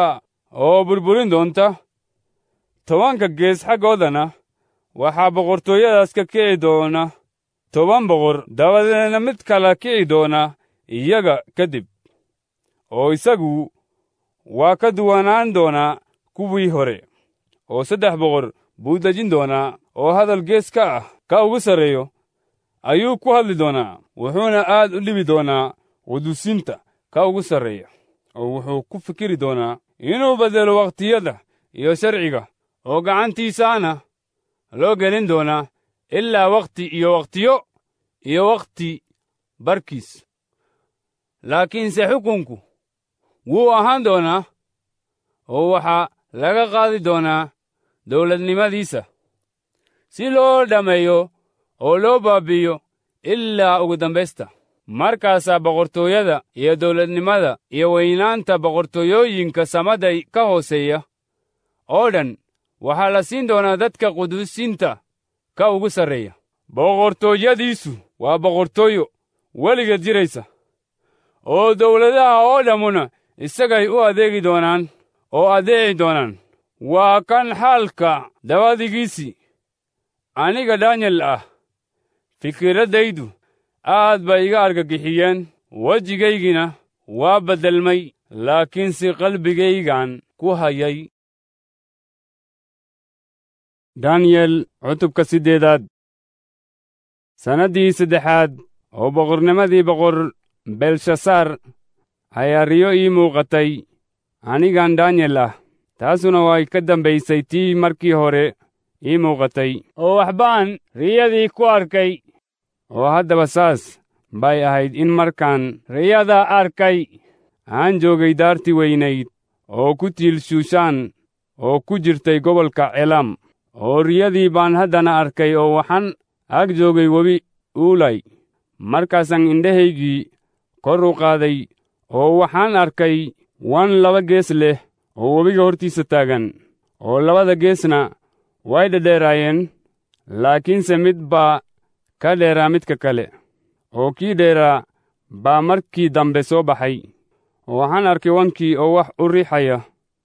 oo burburin doonta tobanka gees xaggoodana waxaa boqortooyadaas ka kici doona toban boqor dabadeedna mid kala kici doona iyaga kadib oo isagu waa ka duwanaan doonaa kuwii hore oo saddex boqor buu dejin doonaa oo hadal gees ka ah ka ugu sarreeyo ayuu ku hadli doonaa wuxuuna aad u dhibi doonaa quduusinta ka ugu sarreeya oo wuxuu ku fikiri doonaa inuu beddelo wakhtiyada iyo sharciga oo gacantiisaana loo gelin doonaa ilaa wakhti iyo wakhtiyo iyo wakhti barkiis laakiinse xukunku wuu ahaan doonaa oo waxaa laga qaadi doonaa dawladnimadiisa si loo dhammeeyo oo loo baabi'iyo ilaa ugu dambaysta markaasaa boqortooyada iyo dawladnimada iyo weynaanta boqortooyooyinka samada ka hooseeya oo dhan waxaa la siin doonaa dadka quduusinta ka ugu sarreeya boqortooyadiisu waa boqortooyo weligeed jiraysa oo dawladaha oo dhammuna isagay u adeegi doonaan oo adeeci doonaan waa kan xaalka dabadigiisii aniga danyel ah fikiradaydu aad bay iga argagixiyeen wejigaygina waa beddelmay laakiinse qalbigaygan ku hayay danyel cutubka siddeedaad sannaddii saddexaad oo boqornimadii boqor belshasaar ayaa riyo ii muuqatay anigan danyel ah taasuna way ka dambaysay tii markii hore ii muuqatay oo waxbaan riyadii ku arkay oo haddaba saas bay ahayd in markaan riyada arkay aan joogay daartii weynayd oo ku tiil shuushaan oo ku jirtay gobolka celam oo riyadii baan haddana arkay oo waxaan ag joogay webi uulay markaasaan indhahaygii kor u qaaday oo waxaan arkay wan laba gees leh oo webiga hortiisa taagan oo labada geesna way dhedheeraayeen laakiinse mid baa ka dheeraa midka kale oo kii dheeraa baa markii dambe soo baxay oo waxaan arkay wankii oo wax u riixaya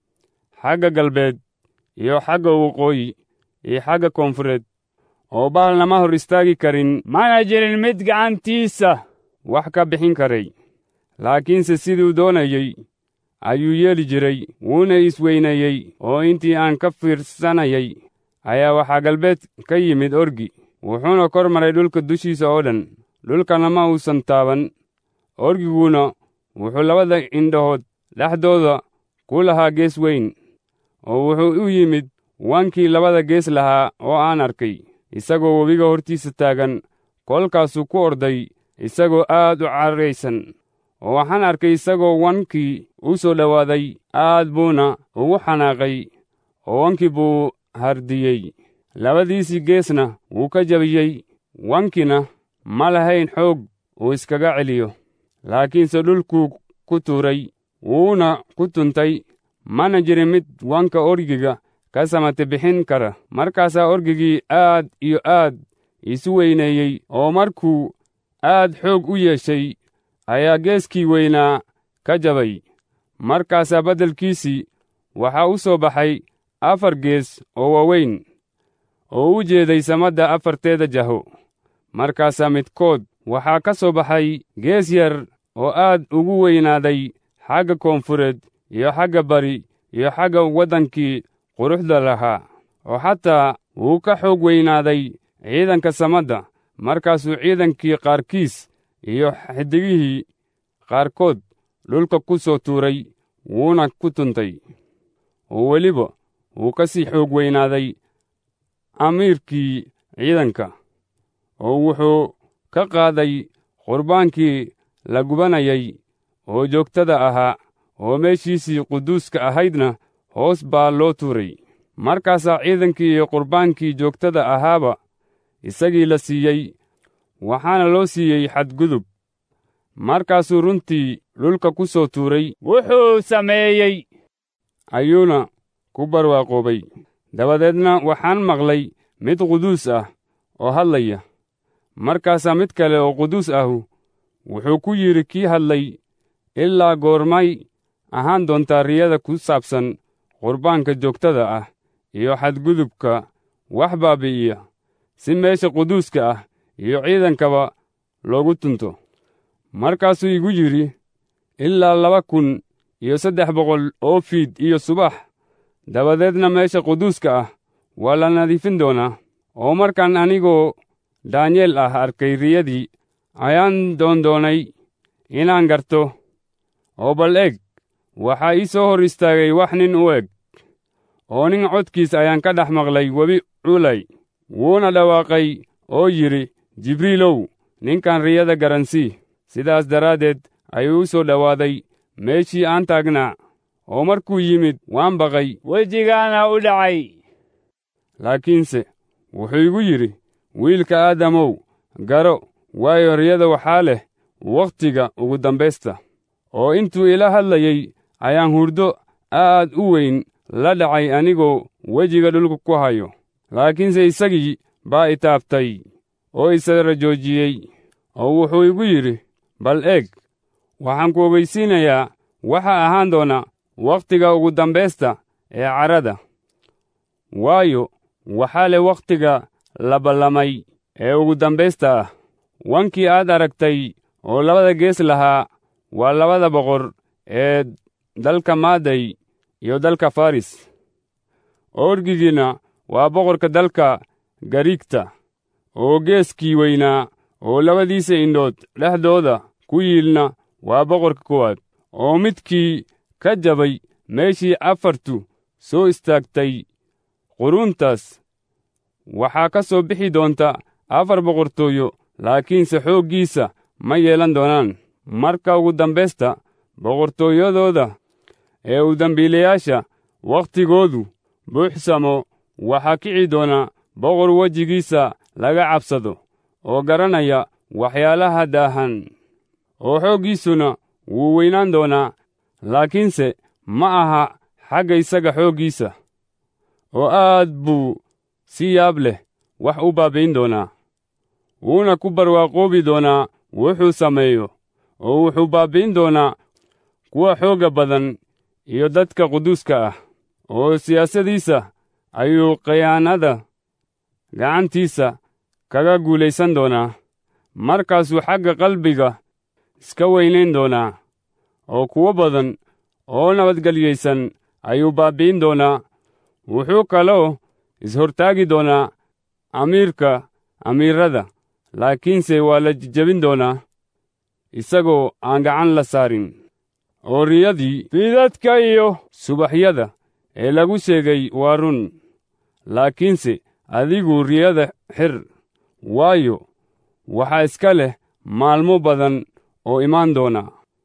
xagga galbeed iyo xagga waqooyi iyo xagga koonfureed oo bahal nama hor istaagi karin mana jirin mid gacantiisa wax ka bixin karay laakiinse siduu doonayey ayuu yeeli jiray wuuna isweyneeyey oo intii aan ka fiirsanayay ayaa waxaa galbeed ka yimid orgi wuxuuna kor maray dhulka dushiisa oo dhan dhulkana ma uusan taaban orgiguuna wuxuu labada indhahood dhexdooda ku lahaa gees weyn oo wuxuu u yimid wankii labada gees lahaa oo aan arkay isagoo webiga hortiisa taagan kolkaasuu ku orday isagoo aad u carraysan oo waxaan arkay isagoo wankii u soo dhowaaday aad buuna ugu xanaaqay oo wankii buu hardiyey labadiisii geesna wuu ka jabiyey wankina ma lahayn xoog uu iskaga celiyo laakiinse dhulkuu ku tuuray wuuna ku tuntay mana jirin mid wanka orgiga ka samate bixin kara markaasaa orgigii aad iyo aad isu weyneeyey oo markuu aad xoog u yeeshay ayaa geeskii weynaa ka jabay markaasaa beddelkiisii waxaa u soo baxay afar gees oo waaweyn oo u jeeday samadda afarteeda jaho markaasaa midkood waxaa ka soo baxay gees yar oo aad ugu weynaaday xagga koonfureed iyo xagga bari iyo xagga waddankii quruxda lahaa oo xataa wuu ka xoog weynaaday ciidanka samadda markaasuu ciidankii qaarkiis iyo xiddigihii qaarkood dhulka ku soo tuuray wuuna ku tuntay oo weliba wuu ka sii xoog weynaaday amiirkii ciidanka oo wuxuu ka qaaday qurbaankii la gubanayay oo joogtada ahaa oo meeshiisii quduuska ahaydna hoos baa loo tuuray markaasaa ciidankii iyo qurbaankii joogtada ahaaba isagii la siiyey waxaana loo siiyey xadgudub markaasuu runtii dhulka ku soo tuuray wuxuu sameeyey ayuuna ku barwaaqoobay dabadeedna waxaan maqlay mid quduus ah oo hadlaya markaasaa mid kale oo quduus ahu wuxuu ku yidhi kii hadlay ilaa goormay ahaan doontaa riyada ku saabsan qurbaanka joogtada ah iyo xadgudubka wax baabi'iya si meesha quduuska ah iyo ciidankaba loogu tunto markaasuu igu yidhi ilaa laba kun iyo saddex boqol oo fiid iyo subax dabadeedna meesha quduuska ah waa la nadiifin doonaa oo markaan anigoo daanyeel ah arkay riyadii ayaan doondoonay inaan garto oo bal eg waxaa ii soo hor istaagay wax nin u eg oo nin codkiis ayaan ka dhex maqlay webi culay wuuna dhawaaqay oo yidhi jibriilow ninkan riyada garansii sidaas daraaddeed ayuu u soo dhowaaday meeshii aan taagnaa oo markuu yimid waan baqay wejigaana u dhacay laakiinse wuxuu igu yidhi wiilka aadamow garo waayo riyada waxaa leh wakhtiga ugu dambaysta oo intuu ila hadlayey ayaan hurdo aad u weyn la dhacay anigoo wejiga dhulka ku hayo laakiinse isagii baa itaabtay oo isara joojiyey oo wuxuu igu yidhi bal eeg waxaan ku ogeysiinayaa waxa ahaan doona wakhtiga ugu dambaysta ee carrada waayo waxaa leh wakhtiga la ballamay ee ugu dambaysta ah wankii aad aragtay oo labada gees lahaa waa labada boqor ee dalka maaday iyo dalka faris orgigiina waa boqorka dalka gariigta oo geeskii weynaa oo labadiisa indhood dhexdooda ku yiilna waa boqorka kuwaad oo midkii ka jabay meeshii afartu soo istaagtay quruuntaas waxaa ka soo bixi doonta afar boqortooyo laakiinse xooggiisa ma yeelan doonaan marka ugu dambaysta boqortooyadooda ee u dembiilayaasha wakhtigoodu buuxsamo waxaa kici doona boqor wejigiisa laga cabsado oo garanaya waxyaalaha daahan oo xooggiisuna wuu weynaan doonaa laakiinse ma aha xagga isaga xooggiisa oo aad buu si yaab leh wax u baabbayn doonaa wuuna ku barwaaqoobi doonaa wuxuu sameeyo oo wuxuu baabbi'in doonaa kuwa xoogga badan iyo dadka quduuska ah oo siyaasadiisa ayuu khiyaanada gacantiisa kaga guulaysan doonaa markaasuu xagga qalbiga iska weynayn doonaa oo kuwo badan oo nabadgelyaysan ayuu baabbi'in doonaa wuxuu kaloo is-hortaagi doonaa amiirka amiirrada laakiinse waa la jejebin doonaa isagoo aan gacan la saarin oo riyadii fiidadka iyo subaxyada ee lagu sheegay waa run laakiinse adigu riyada xir waayo waxaa iska leh maalmo badan oo imaan doona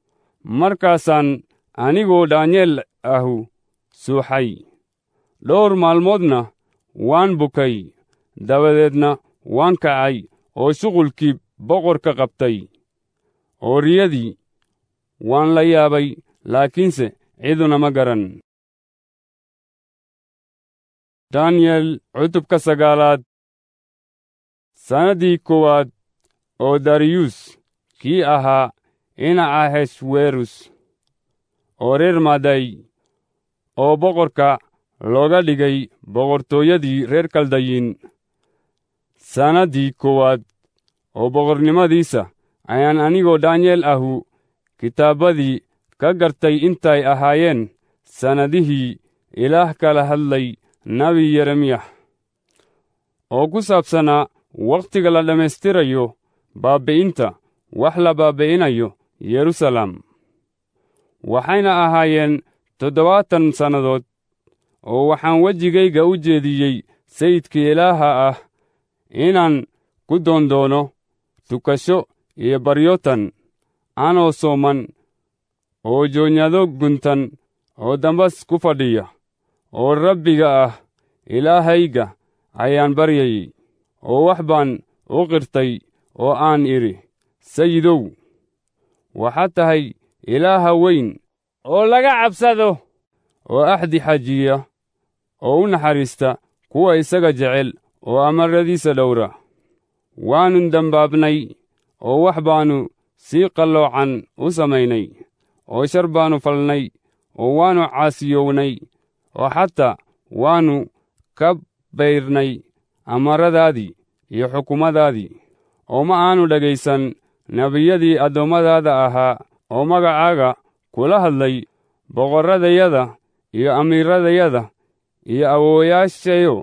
markaasaan anigoo daanyeel ahu suuxay dhowr maalmoodna waan bukay dabadeedna waan kacay oo shuqulkii boqorka qabtay oo riyadii waan la yaabay laakiinse ciduna ma garan daniyel cutubka sagaalaad sannaddii koowaad oo dariyus kii ahaa ina aheshwerus oo reer maaday oo boqorka looga dhigay boqortooyadii reer kaldayin sannaddii koowaad oo boqornimadiisa ayaan anigoo daanyeel ahu kitaabbadii ka gartay intay ahaayeen sannadihii ilaah kala hadlay nebi yeremiyah oo ku saabsanaa wakhtiga la dhammaystirayo baabbi'inta wax la baabbi'inayo yerusalem waxayna ahaayeen toddobaatan sannadood oo waxaan wejigayga u jeediyey sayidka ilaaha ah inaan ku doondoono tukasho iyo baryotan anoo sooman oo joonyado guntan oo dambas ku fadhiya oo rabbiga ah ilaahayga ayaan baryayey oo wax baan u qirtay oo aan idhi sayidow waxaad tahay ilaaha weyn oo laga cabsado oo axdi xajiya oo u naxariista kuwa isaga jecel oo amaradiisa dhowra waannu dembaabnay oo wax baannu si qalloocan u samaynay oo shar baannu falnay oo waannu caasiyownay oo xataa waannu ka bayrnay amaradaadii iyo xukumadaadii oo ma aanu dhegaysan nebiyadii addoommadaada ahaa oo magacaaga kula hadlay boqorradayada iyo amiiradayada iyo awoowayaashayo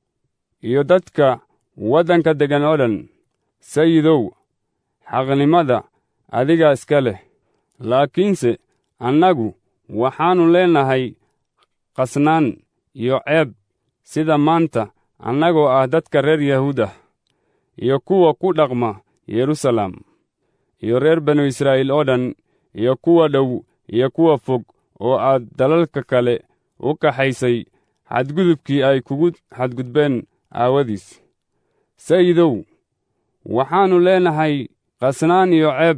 iyo dadka waddanka deggan oo dhan sayidow xaqnimada adiga iska leh laakiinse annagu waxaannu leenahay qasnaan iyo ceeb sida maanta annagoo ah dadka reer yahuud ah iyo kuwa ku dhaqma yeruusaalem iyo reer banu israa'iil oo dhan iyo kuwa dhow iyo kuwa fog oo aad dalalka kale u kaxaysay xadgudubkii ay kugu xadgudbeen aawadiis sayidow waxaannu leenahay qasnaan iyo ceeb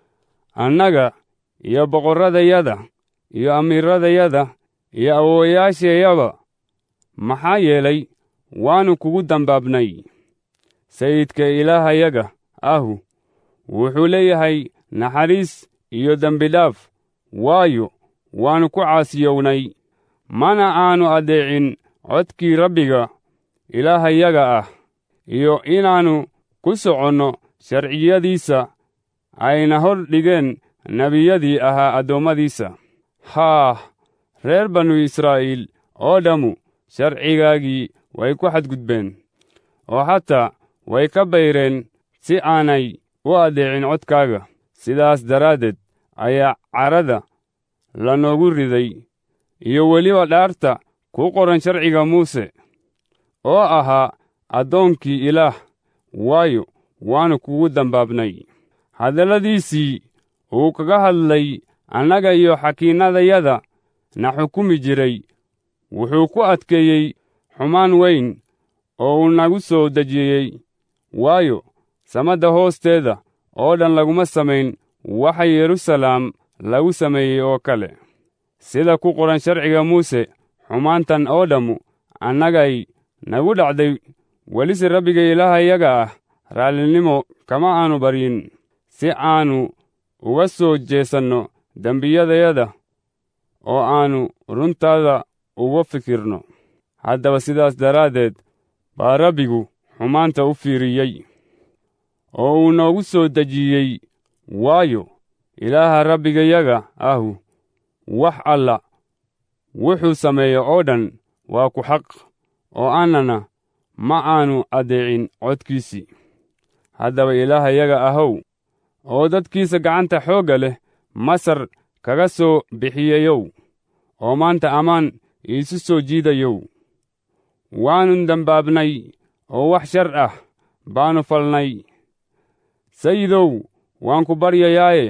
annaga iyo boqorradayada iyo amiiradayada iyo awoowayaashayaba maxaa yeelay waannu kugu dambaabnay sayidka ilaahayaga ahu wuxuu leeyahay naxariis iyo dembidhaaf waayo waannu ku caasiyownay mana aannu addeecin codkii rabbiga ilaahayaga ah iyo inaannu ku soconno sharciyadiisa ayna hor dhigeen nebiyadii ahaa addoommadiisa haah reer banu israa'iil oo dhammu sharcigaagii way ku xadgudbeen oo xataa way ka bayreen si aanay u addeecin codkaaga sidaas daraaddeed ayaa carada lanoogu riday iyo weliba dhaarta ku qoran sharciga muuse oo ahaa addoonkii ilaah waayo waannu kugu dambaabnay hadalladiisii uu kaga hadlay annaga iyo xakiinnadayada na xukumi jiray wuxuu ku adkeeyey xumaan weyn oo uu nagu soo dejiyey waayo samadda hoosteeda oo dhan laguma samayn waxa yeruusaalem lagu sameeyey oo kale sida ku qoran sharciga muuse xumaantan oo dhammu annagay nagu dhacday welise rabbiga ilaahayaga ah raallinimo kama aanu baryin si aannu uga soo jeesanno dembiyadayada oo aannu runtaada uga fikirno haddaba sidaas daraaddeed baa rabbigu xumaanta u fiiriyey oo uu noogu soo dejiyey waayo ilaaha rabbigayaga ahu wax alla wuxuu sameeyo oo dhan waa ku xaq oo annana ma aannu addeecin codkiisii haddaba ilaahayaga ahow oo dadkiisa gacanta xoogga leh masar kaga soo bixiyeyow oo maanta ammaan iisu soo jiidayow waannu dembaabnay oo wax shar ah baannu falnay sayidow waan ku baryayaaye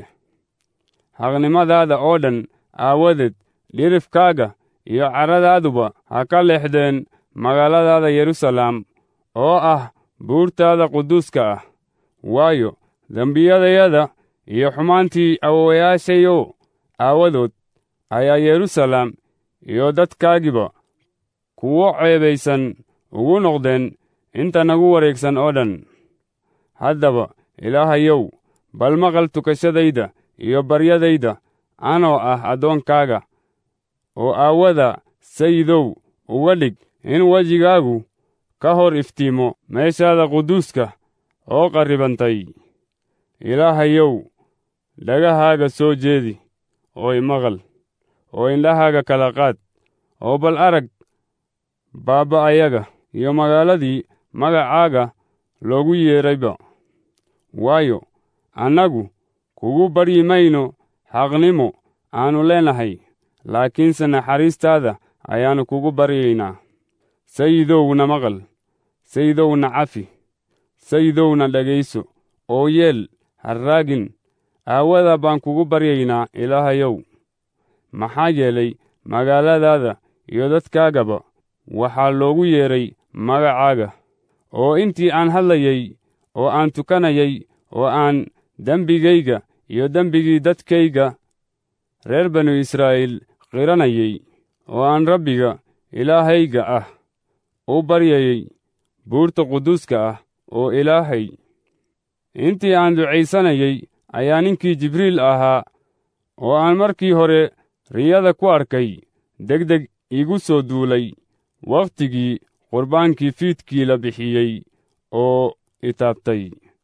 xaqnimadaada oo dhan aawadeed dhirifkaaga iyo carradaaduba ha ka leexdeen magaaladaada yeruusaalem oo ah buurtaada quduuska ah waayo dembiyadayada iyo xumaantii awowayaashayo aawadood ayaa yeruusaalem iyo dadkaagiba kuwo ceebaysan ugu noqdeen inta nagu wareegsan oo dhan haddaba ilaahayow bal maqal tukashadayda iyo baryadayda anoo ah addoonkaaga oo aawada sayidow uga dhig in wejigaagu ka hor iftiimo meeshaada quduuska oo qarribantay ilaahayow dhagahaaga soo jeedi oo imaqal oo indhahaaga kala qaad oo bal arag baaba'ayaga iyo magaaladii magacaaga loogu yeedrayba waayo annagu kugu baryi mayno xaqnimo aannu leenahay laakiinse naxariistaada ayaannu kugu baryaynaa sayidowna maqal sayidowna cafi sayidowna dhegayso oo yeel harraagin aawada baan kugu baryaynaa ilaahayow maxaa yeelay magaaladaada iyo dadkaagaba waxaa loogu yeedhay magacaaga oo intii aan hadlayey oo aan tukanayay oo aan dembigayga iyo dembigii dadkayga reer banu israa'iil qiranayay oo aan rabbiga ilaahayga ah u baryayey buurta quduuska ah oo ilaahay intii aan ducaysanayay ayaa ninkii jibriil ahaa oo aan markii hore riyada ku arkay degdeg igu soo duulay wakhtigii qurbaankii fiidkii la bixiyey oo itaabtay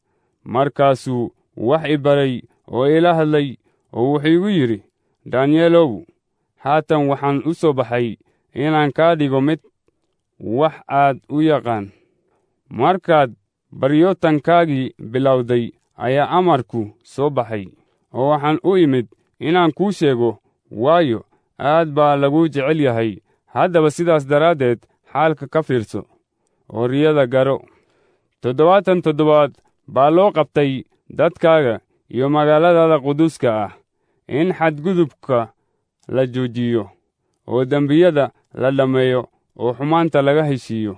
markaasuu wax i baray oo ila hadlay oo wuxuu igu yidhi daniyelow haatan waxaan u soo baxay inaan kaa dhigo mid wax aad u yaqaan markaad baryootankaagii bilowday ayaa amarku soo baxay oo waxaan u imid inaan kuu sheego waayo aad baa lagu jecel yahay haddaba sidaas daraaddeed xaalka ka fiirso oo riyada garo toddobaatan toddobaad baa loo qabtay dadkaaga iyo magaaladaada quduuska ah in xadgudubka la joojiyo oo dembiyada la dhammeeyo oo xumaanta laga heshiiyo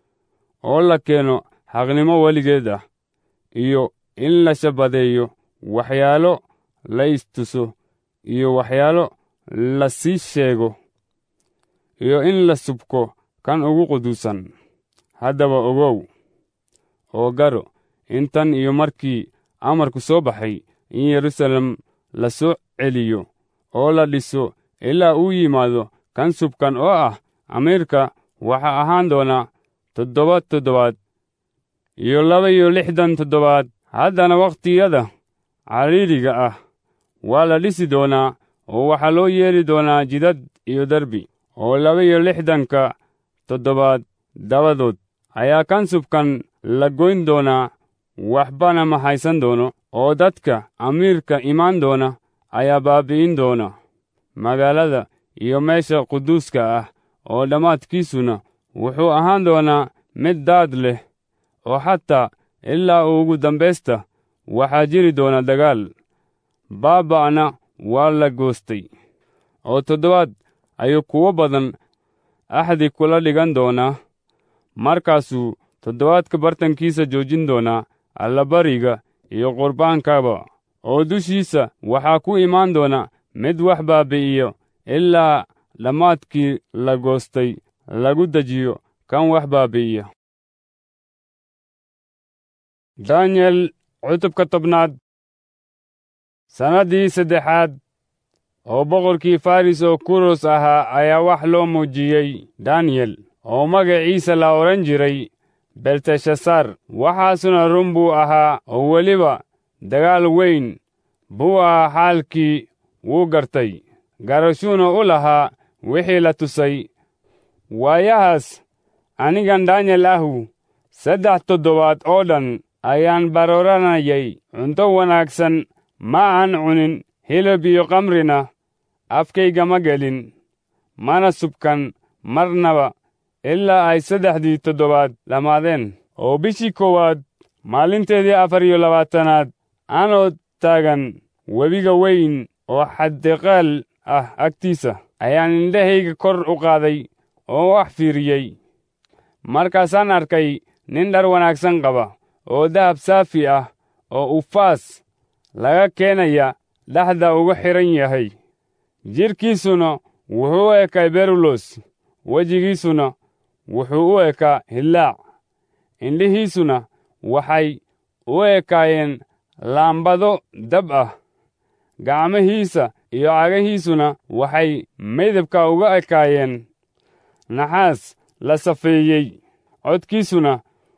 oo la keeno xaqnimo weligeed ah iyo in la shabadeeyo waxyaalo la istuso iyo waxyaalo la sii sheego iyo in la subko kan ugu quduusan haddaba ogow oo garo intan iyo markii amarku soo baxay in yeruusaalem la soo celiyo oo la dhiso ilaa uu yimaado kan subkan oo ah amiirka waxaa ahaan doona toddoba toddobaad iyo laba iyo lixdan toddobaad haddana wakhtiyada cariiriga ah waa la dhisi doonaa oo waxaa loo yeeli doonaa jidad iyo derbi oo laba iyo lixdanka toddobaad dabadood ayaa kan subkan la goyn doonaa waxbana ma haysan doono oo dadka amiirka imaan doona ayaa baabi'in doona magaalada iyo meesha quduuska ah oo dhammaadkiisuna wuxuu ahaan doonaa mid daad leh oo xataa ilaa ugu dambaysta waxaa jiri doona dagaal baaba'na waa la goostay oo toddobaad ayuu kuwo badan axdi kula dhigan doonaa markaasuu toddobaadka bartankiisa joojin doonaa allabariga iyo qurbaankaba oo dushiisa waxaa ku imaan doona mid wax baabi'iyo ilaa dhammaadkii la goostay lagu dejiyo kan wax baabi'iya daniel cutubka tobnaad sannaddii saddexaad oo boqorkii faris oo kuros ahaa ayaa wax loo muujiyey daniyel oo magaciisa la odhan jiray belteshasar waxaasuna run buu ahaa oo weliba dagaal weyn buu ahaa xaalkii wuu gartay garashuuna u lahaa wixii la tusay waayahaas anigan daniel ahu saddex toddobaad oo dhan ayaan barooranayay cunto wanaagsan ma aan cunin hilib iyo kamrina afkayga ma gelin mana subkan marnaba ilaa ay saddexdii toddobaad dhammaadeen oo bishii koowaad maalinteedii afar iyo labaatanaad anoo taagan webiga weyn oo xaddiqaal ah agtiisa ayaan indhahayga kor u qaaday oo wax fiiriyey markaasaan arkay nin dhar wanaagsan qaba oo dahab saafi ah oo ufaas laga keenaya dhexda uga xidhan yahay jidhkiisuna wuxuu u ekay berulos wejigiisuna wuxuu u ekaa hillaac indhihiisuna waxay u ekaayeen laambado dab ah gacmihiisa iyo cagahiisuna waxay midabka uga ekaayeen naxaas la safeeyey codkiisuna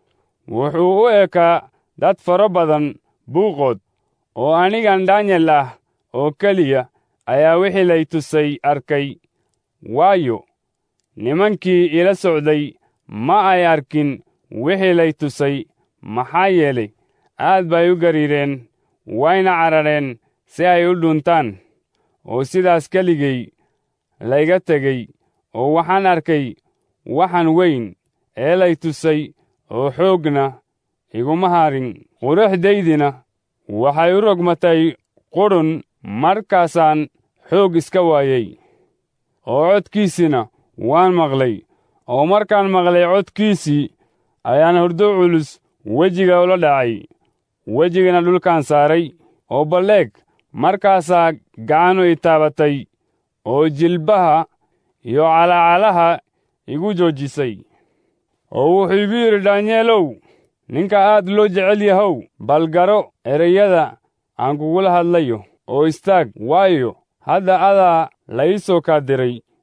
wuxuu u ekaa dad faro badan buuqood oo anigan daniel ah oo keliya ayaa wixii lay tusay arkay waayo nimankii ila socday ma ay arkin wixii lay tusay maxaa yeelay aad bay u gariireen wayna carareen si ay u dhuntaan oo sidaas keligay layga tegey oo waxaan arkay waxan weyn ee lay tusay oo xoogna iguma harin quruxdaydina waxay u rogmatay qudhun markaasaan xoog iska waayey oo codkiisina waan maqlay oo markaan maqlay codkiisii ayaan hurdo culus wejiga ula dhacay wejigana dhulkaan saaray oo balleeg markaasaa gacanu i taabatay oo jilbaha iyo calacalaha igu joojisay oo wuxuu igu yidhi daanyeelow ninka aad loo jecel yahow bal garo ereyada aan kugula hadlayo oo istaag waayo hadda adaa la ii soo kaa diray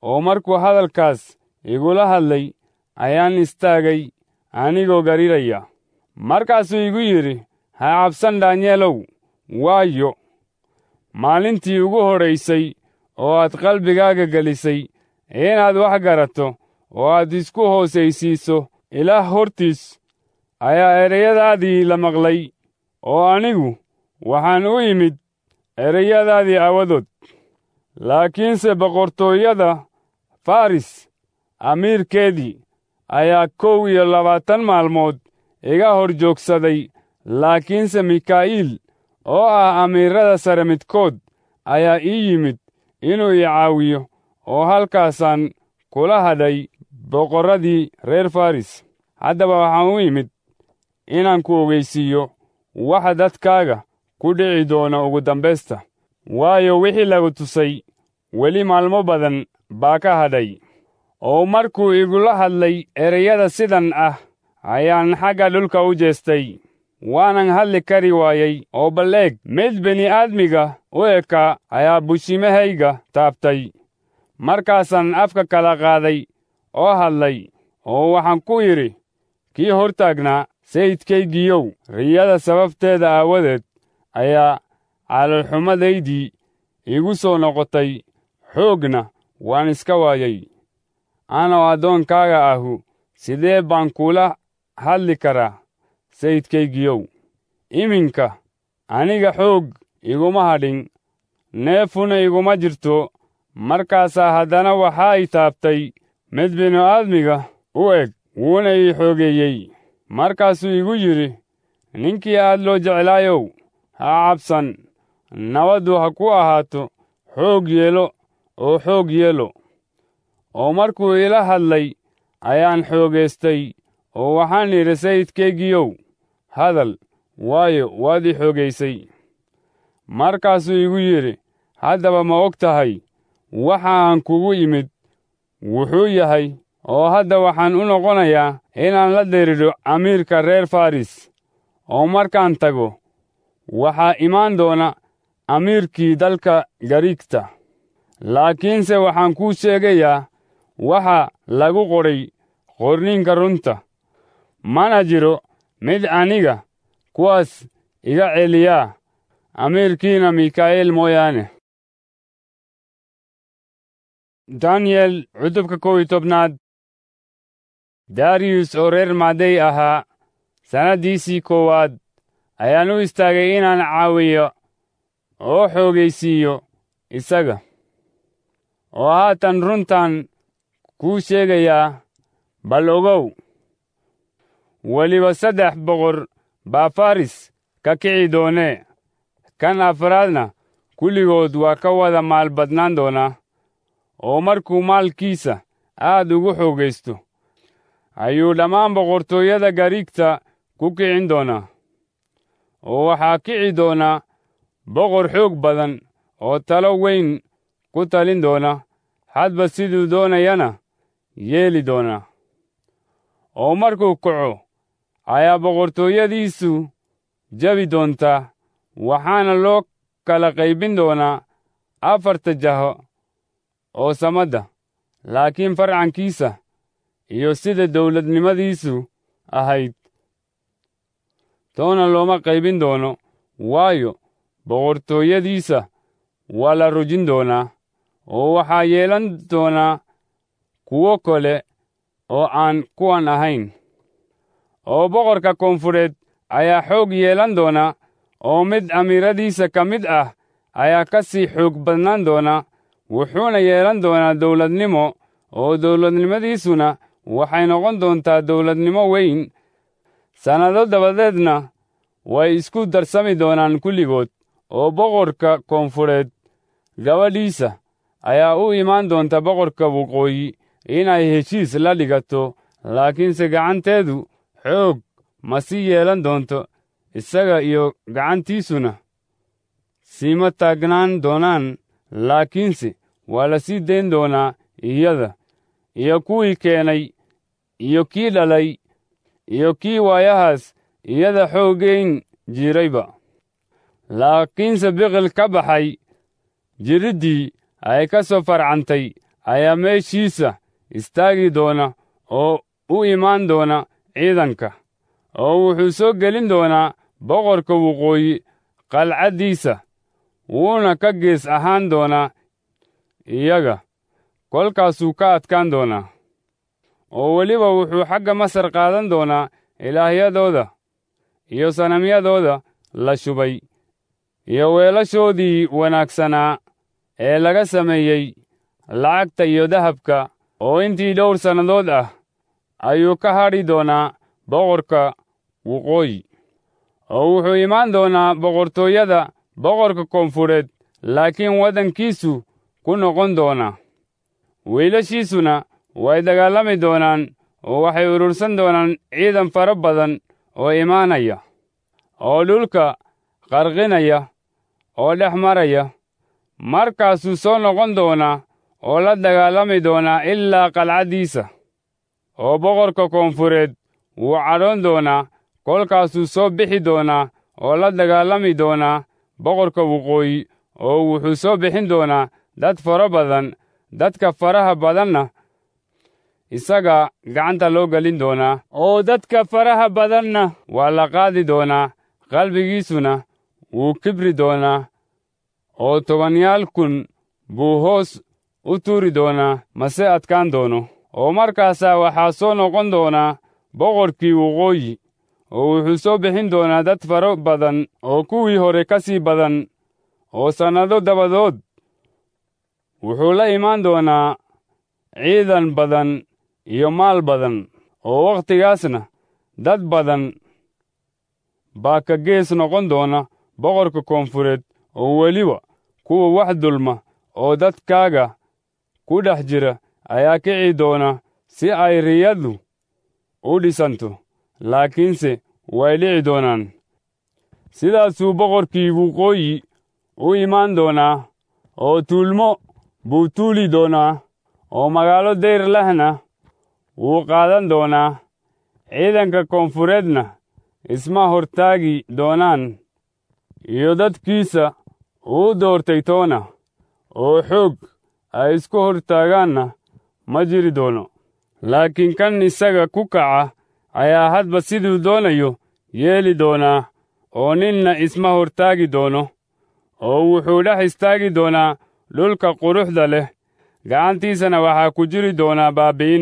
oo markuu hadalkaas igula hadlay ayaan istaagay anigoo gariraya markaasuu igu yidhi ha cabsan daanyeelow waayo maalintii ugu horraysay oo aad qalbigaaga gelisay inaad wax garato oo aad isku hoosaysiiso ilaah hortiis ayaa ereyadaadii la maqlay oo anigu waxaan u imid ereyadaadii aawadood laakiinse boqortooyada faris amiirkeedii ayaa kow iyo labaatan maalmood iga hor joogsaday laakiinse mikaa'iil oo ah amiirada sare midkood ayaa ii yimid inuu i caawiyo oo halkaasaan kula hadhay boqorradii reer faris haddaba waxaan u imid inaan ku ogeysiiyo waxa dadkaaga ku dhici doona ugu dambaysta waayo wixii lagu tusay weli maalmo badan baa ka hadhay oo markuu igula hadlay ereyada sidan ah ayaan xagga dhulka u jeestay waanan hadli kari waayey oo bal eeg mid bini'aadmiga u eka ayaa bushimahayga taabtay markaasaan afka kala qaaday oo hadlay oo waxaan ku yidhi kii hortaagnaa sayidkaygiiyow riyada sababteeda aawadeed ayaa caloolxumadaydii igu soo noqotay xoogna waan iska waayey anoo addoonkaaga ahu sidee baan kula hadli karaa sayidkaygiyow iminka aniga xoog iguma hadhin neefuna iguma jirto markaasaa haddana waxaa i taabtay mid bini'aadmiga u eg wuuna ii xoogeeyey markaasuu igu yidhi ninkii aad loo jeclaayow ha cabsan nabaddu ha ku ahaato xoog yeelo oo xoog yeelo oo markuu ila hadlay ayaan xoogaystay oo waxaan idhi sayidkaygiyow hadal waayo waad ii xoogaysay markaasuu igu yidhi haddaba ma og tahay waxa aan kugu imid wuxuu yahay oo hadda waxaan u noqonayaa inaan la diridho amiirka reer faris oo markaan tago waxaa imaan doona amiirkii dalka gariigta laakiinse waxaan kuu sheegayaa waxa lagu qodhay qorninka runta mana jiro mid aniga kuwaas iga celiyaa amiirkiina mikaa'iil mooyaane daniyel cutubka kow iyo tobnaad dariyus oo reer maadey ahaa sannaddiisii koowaad ayaan u istaagay inaan caawiyo oo xoogaysiiyo isaga oo haatan runtan kuu sheegayaa bal ogow weliba saddex boqor baa faris ka kici doonee kan afraadna kulligood waa ka wada maal badnaan doonaa oo markuu maalkiisa aad ugu xoogaysto ayuu dhammaan boqortooyada gariigta ku kicin doonaa oo waxaa kici doonaa boqor xoog badan oo talo weyn ku talin doona hadba siduu doonayana yeeli doonaa oo markuu kaco ayaa boqortooyadiisu jabi doontaa waxaana loo kala qaybin doonaa afarta jaho oo samadda laakiin farcankiisa iyo sida dawladnimadiisu ahayd toona looma qaybin doono waayo boqortooyadiisa waa la rujin doonaa oo waxaa yeelan doonaa kuwo kale oo aan kuwan ahayn oo boqorka koonfureed ayaa xoog yeelan doona oo mid amiiradiisa ka mid ah ayaa ka sii xoog badnaan doona wuxuuna yeelan doonaa dawladnimo oo dawladnimadiisuna waxay noqon doontaa dawladnimo weyn sannado dabadeedna way isku darsami doonaan kulligood oo boqorka koonfureed gabadhiisa ayaa u imaan doonta boqorka waqooyi inay heshiis la dhigato laakiinse gacanteedu xoog ma sii yeelan doonto isaga iyo gacantiisuna siima taagnaan doonaan laakiinse waa la sii dayn doonaa iyada iyo kuwii keenay iyo kii dhalay iyo kii waayahaas iyada xooggayn jirayba laakiinse biqil ka baxay jiriddii ay ka soo farcantay ayaa meeshiisa istaagi doona oo u imaan doona ciidanka oo wuxuu soo gelin doonaa boqorka waqooyi qalcaddiisa wuuna ka gees ahaan doonaa iyaga kolkaasuu ka adkaan doonaa oo weliba wuxuu xagga masar qaadan doonaa ilaahyadooda iyo sanamyadooda la shubay iyo weelashoodii wanaagsanaa ee laga sameeyey lacagta iyo dahabka oo intii dhowr sannadood ah ayuu ka hadhi doonaa boqorka waqooyi oo wuxuu imaan doonaa boqortooyada boqorka koonfureed laakiin waddankiisu ku noqon doonaa wiilashiisuna way dagaalami doonaan oo waxay urursan doonaan ciidan fara badan oo imaanaya oo dhulka qarqinaya oo dhex maraya markaasuu soo noqon doonaa oo la dagaalami doonaa ilaa qalcaddiisa oo boqorka koonfureed wuu cadhoon doonaa kolkaasuu soo bixi doonaa oo la dagaalami doonaa boqorka waqooyi oo wuxuu soo bixin doonaa dad fara badan dadka faraha badanna isaga gacanta loo gelin doonaa oo dadka faraha badanna waa la qaadi doonaa qalbigiisuna wuu kibri doonaa oo tobanyaal kun buu hoos u tuuri doonaa mase adkaan doono oo markaasaa waxaa soo noqon doonaa boqorkii waqooyi oo wuxuu soo bixin doonaa dad faro badan oo kuwii hore ka sii badan oo sannado dabadood wuxuu la imaan doonaa ciidan badan iyo maal badan oo wakhtigaasna dad badan baa ka gees noqon doona boqorka koonfureed oo weliba kuwa wax dulma oo dadkaaga ku dhex jira ayaa kici doona si ay riyadu u dhisanto laakiinse way dhici doonaan sidaasuu boqorkii waqooyi u imaan doonaa oo tuulmo buu tuuli doonaa oo magaalo dayr lehna wuu qaadan doonaa ciidanka koonfureedna isma hortaagi doonaan iyo dadkiisa uu doortay toona oo xoog ay isku hortaagaanna ma jiri doono laakiin kan isaga ku kaca ayaa hadba siduu doonayo yeeli doonaa oo ninna isma hortaagi doono oo wuxuu dhex istaagi doonaa dhulka quruxda leh gacantiisana waxaa ku jiri doonaa baabi'in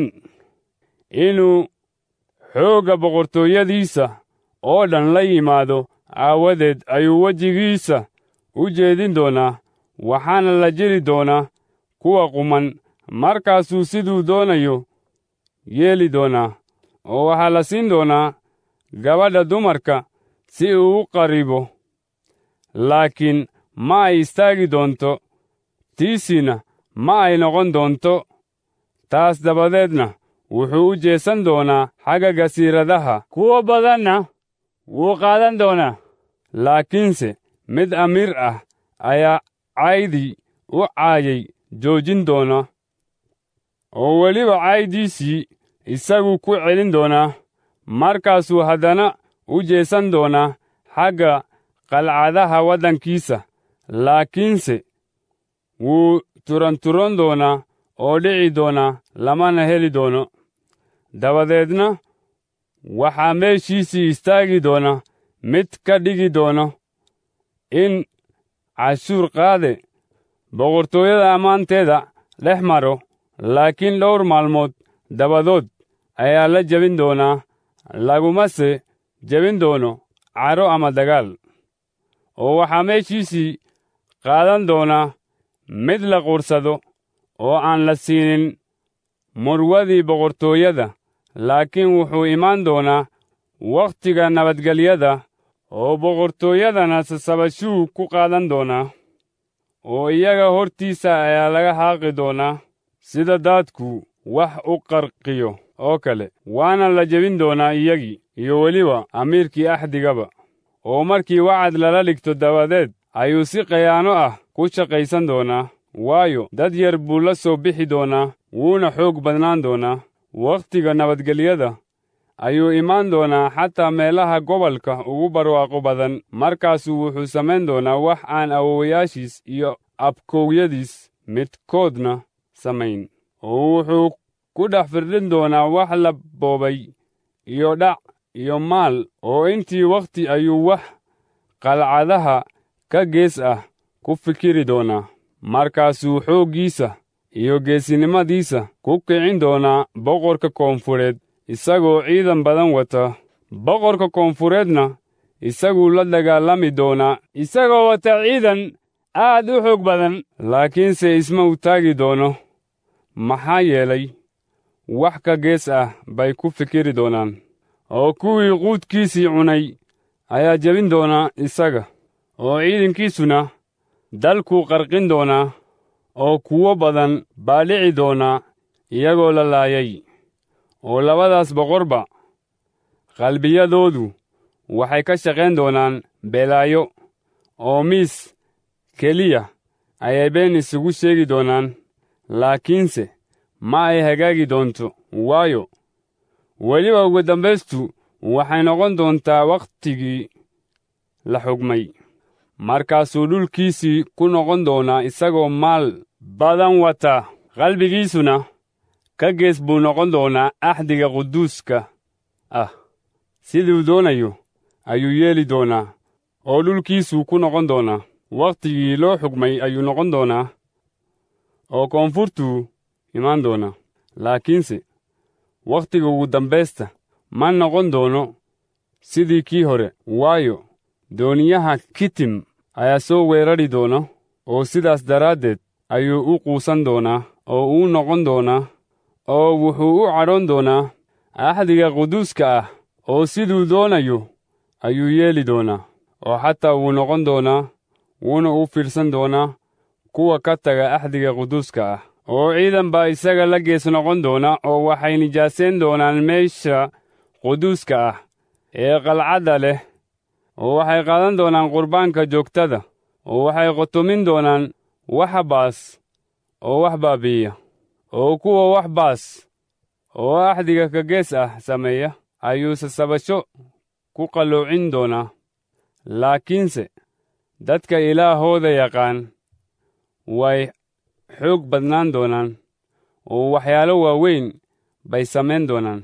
inuu xoogga boqortooyadiisa oo dhan la yimaado aawadeed ayuu wejigiisa u jeedin doonaa waxaana la jiri doonaa kuwa quman markaasuu siduu doonayo yeeli doonaa oo waxaa la siin doonaa gabadha dumarka si uu u qaribo laakiin ma ay istaagi doonto tiisina ma ay noqon doonto taas dabadeedna wuxuu u jeesan doonaa xagga gasiiradaha kuwo badanna wuu qaadan doonaa laakiinse mid amiir ah ayaa caydii u caayay joojin doona oo weliba caaydiisii isagu ku celin doonaa markaasuu haddana u jeesan doonaa xagga qalcadaha waddankiisa laakiinse wuu turanturon doonaa oo dhici doonaa lamana heli doono dabadeedna waxaa meeshiisii istaagi doona mid ka dhigi doono in cashuur qaade boqortooyada ammaanteeda dhex maro laakiin dhowr maalmood dabadood ayaa la jebin doonaa lagumase jebin doono caro ama dagaal oo waxaa meeshiisii qaadan doonaa mid la qursado oo aan la siinin murwadii boqortooyada laakiin wuxuu imaan doonaa wakhtiga nabadgelyada oo boqortooyadana sasabashuu ku qaadan doonaa oo iyaga hortiisa ayaa laga haaqi doonaa sida daadku wax u qarqiyo oo kale waana la jebin doonaa iyagii iyo weliba amiirkii axdigaba oo markii wacad lala dhigto dabadeed ayuu si khayaano ah ku shaqaysan doonaa waayo dad yar buu la soo bixi doonaa wuuna xoog badnaan doonaa wakhtiga nabadgelyada ayuu imaan doonaa xataa meelaha gobolka ugu barwaaqo badan markaasuu wuxuu samayn doonaa wax aan awowayaashiis iyo abkowyadiis midkoodna samayn oo wuxuu ku dhex firdhin doonaa wax la boobay iyo dhac iyo maal oo intii wakhti ayuu wax qalcadaha ka gees ah ku fikiri doonaa markaasuu xooggiisa iyo geesinimadiisa ku kicin doonaa boqorka koonfureed isagoo ciidan badan wata boqorka koonfureedna isaguu la dagaalami doonaa isagoo wata ciidan aad u xoog badan laakiinse isma u taagi doono maxaa yeelay wax ka gees ah bay ku fikiri doonaan oo kuwii quudkiisii cunay ayaa jebin doonaa isaga oo ciidankiisuna dalkuu qarqin doonaa oo kuwo badan baa dhici doonaa iyagoo la laayay oo labadaas boqorba qalbiyadoodu waxay ka shaqayn doonaan belaayo oo miis keliya ayay been isugu sheegi doonaan laakiinse ma ay hagaagi doonto waayo weliba ugu dambaystu waxay noqon doontaa wakhtigii la xugmay markaasuu dhulkiisii ku noqon doonaa isagoo maal badan wata qalbigiisuna ka gees buu noqon doonaa axdiga quduuska ah siduu doonayo ayuu yeeli doonaa oo dhulkiisuu ku noqon doonaa wakhtigii loo xugmay ayuu noqon doonaa oo koonfurtuu imaan doonaa laakiinse wakhtiga ugu dambaysta ma noqon doono sidii kii hore waayo dooniyaha kitim ayaa soo weerari doona oo sidaas daraaddeed ayuu u quusan doonaa oo uu noqon doonaa oo wuxuu u cadhoon doonaa axdiga quduuska ah oo siduu doonayo ayuu yeeli doonaa oo xataa wuu noqon doonaa wuuna u fiirsan doonaa kuwa ka taga axdiga quduuska ah oo ciidan baa isaga la gees noqon doona oo waxay nijaaseen doonaan meesha quduuska ah ee qalcadda leh oo waxay qaadan doonaan qurbaanka joogtada oo waxay qotomin doonaan waxa baas oo wax baabi'iya oo kuwa wax baas oo axdiga ka gees ah sameeya ayuu sasabasho ku qalloocin doonaa laakiinse dadka ilaahooda yaqaan way xoog badnaan doonaan oo waxyaalo waaweyn bay samayn doonaan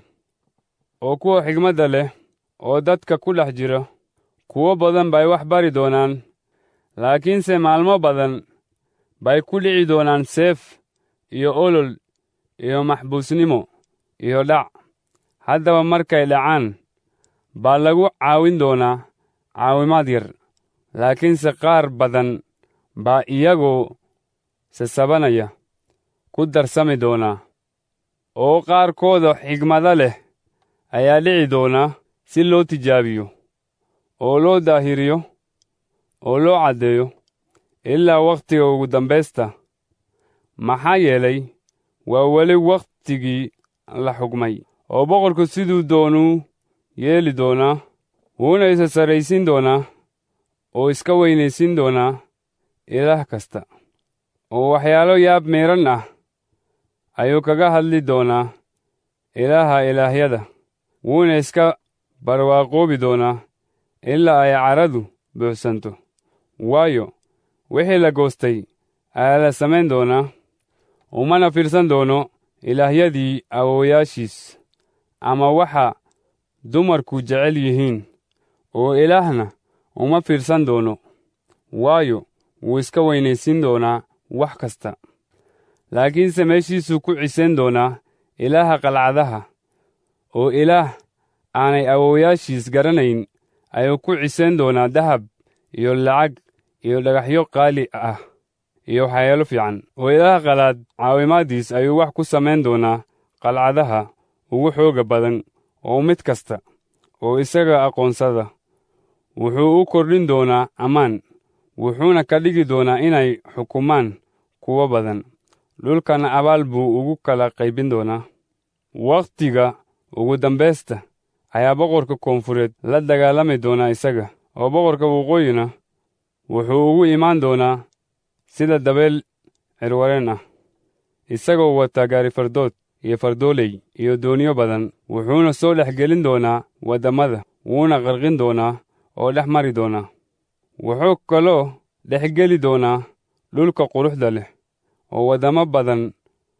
oo kuwa xigmadda leh oo dadka ku dhex jira kuwo badan bay wax bari doonaan laakiinse maalmo badan bay ku dhici doonaan seef iyo olol iyo maxbuusnimo iyo dhac haddaba markay dhacaan baa lagu caawin doonaa caawimaad yar laakiinse qaar badan baa iyagoo sasabanaya ku darsami doonaa oo qaarkooda xigmado leh ayaa dhici doona si loo tijaabiyo oo loo daahiriyo oo loo caddeeyo ilaa wakhtiga ugu dambaysta maxaa yeelay waa weli wakhtigii la xugmay oo boqorku siduu doonuu yeeli doonaa wuuna isa sarraysiin doonaa oo iska weynaysiin doonaa ilaah kasta oo waxyaalo yaab miidhan ah ayuu kaga hadli doonaa ilaaha ilaahyada wuuna iska barwaaqoobi doonaa ilaa ay caradu buuxsanto waayo wixii la goostay ayaa la samayn doonaa umana fiirsan doono ilaahyadii awoowayaashiis ama waxa dumarku jecel yihiin oo ilaahna uma fiirsan doono waayo wuu iska weynaysiin doonaa wax kasta laakiinse meeshiisuu ku cisayn doonaa ilaaha qalcadaha oo ilaah aanay awoowayaashiis garanayn ayuu ku cisayn doonaa dahab iyo lacag iyo dhagaxyo qaali ah iyo waxyaalo fiican oo ilaaha qalaad caawimaaddiis ayuu wax ku samayn doonaa qalcadaha ugu xooga badan oo mid kasta oo isaga aqoonsada wuxuu u kordhin doonaa ammaan wuxuuna ka dhigi doonaa inay xukumaan kuwo badan dhulkana abaal buu ugu kala qaybin doonaa wakhtiga ugu dambaysta ayaa boqorka koonfureed la dagaalami doonaa isaga oo boqorka waqooyina wuxuu ugu imaan doonaa sida dabeel cirwareen ah isagoo wata gaari fardood iyo fardooley iyo dooniyo badan wuxuuna soo dhex gelin doonaa waddamada wuuna qarqin doonaa oo dhex mari doonaa wuxuu kaloo dhex geli doonaa dhulka quruxda leh oo waddamo badan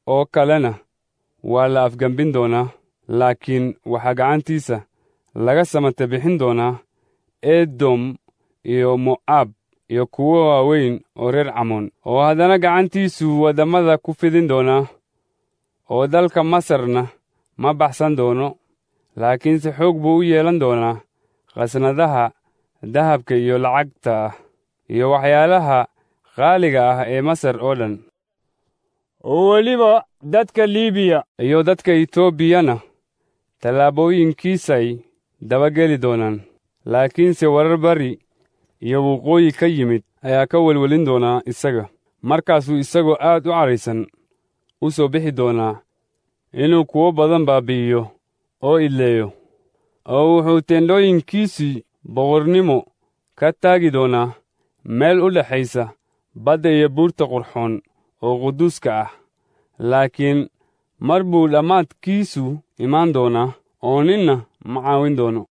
oo kalena waa la afgembin doonaa laakiin waxaa gacantiisa laga samata bixin doonaa edom iyo mo'aab iyo kuwo waaweyn oo reer camoon oo haddana gacantiisu waddamada ku fidin doonaa oo dalka masarna ma baxsan doono laakiinse xoog buu u yeelan doonaa khasnadaha dahabka iyo lacagta ah iyo waxyaalaha qaaliga ah ee masar oo dhan oo weliba dadka liibiya iyo dadka etoobiyana tallaabooyinkiisay dabageli doonaan laakiinse warar bari iyo waqooyi ka yimid ayaa ka welwelin doonaa isaga markaasuu isagoo aad u caraysan u soo bixi doonaa inuu kuwo badan baabi'iyo oo idleeyo oo wuxuu teendhooyinkiisii boqornimo ka taagi doonaa meel u dhexaysa badda iyo buurta qurxoon oo quduuska ah laakiin mar buu dhammaadkiisu imaan doonaa oo ninna ma caawin doono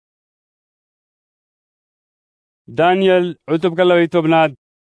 daniyel cutubka labay tobnaad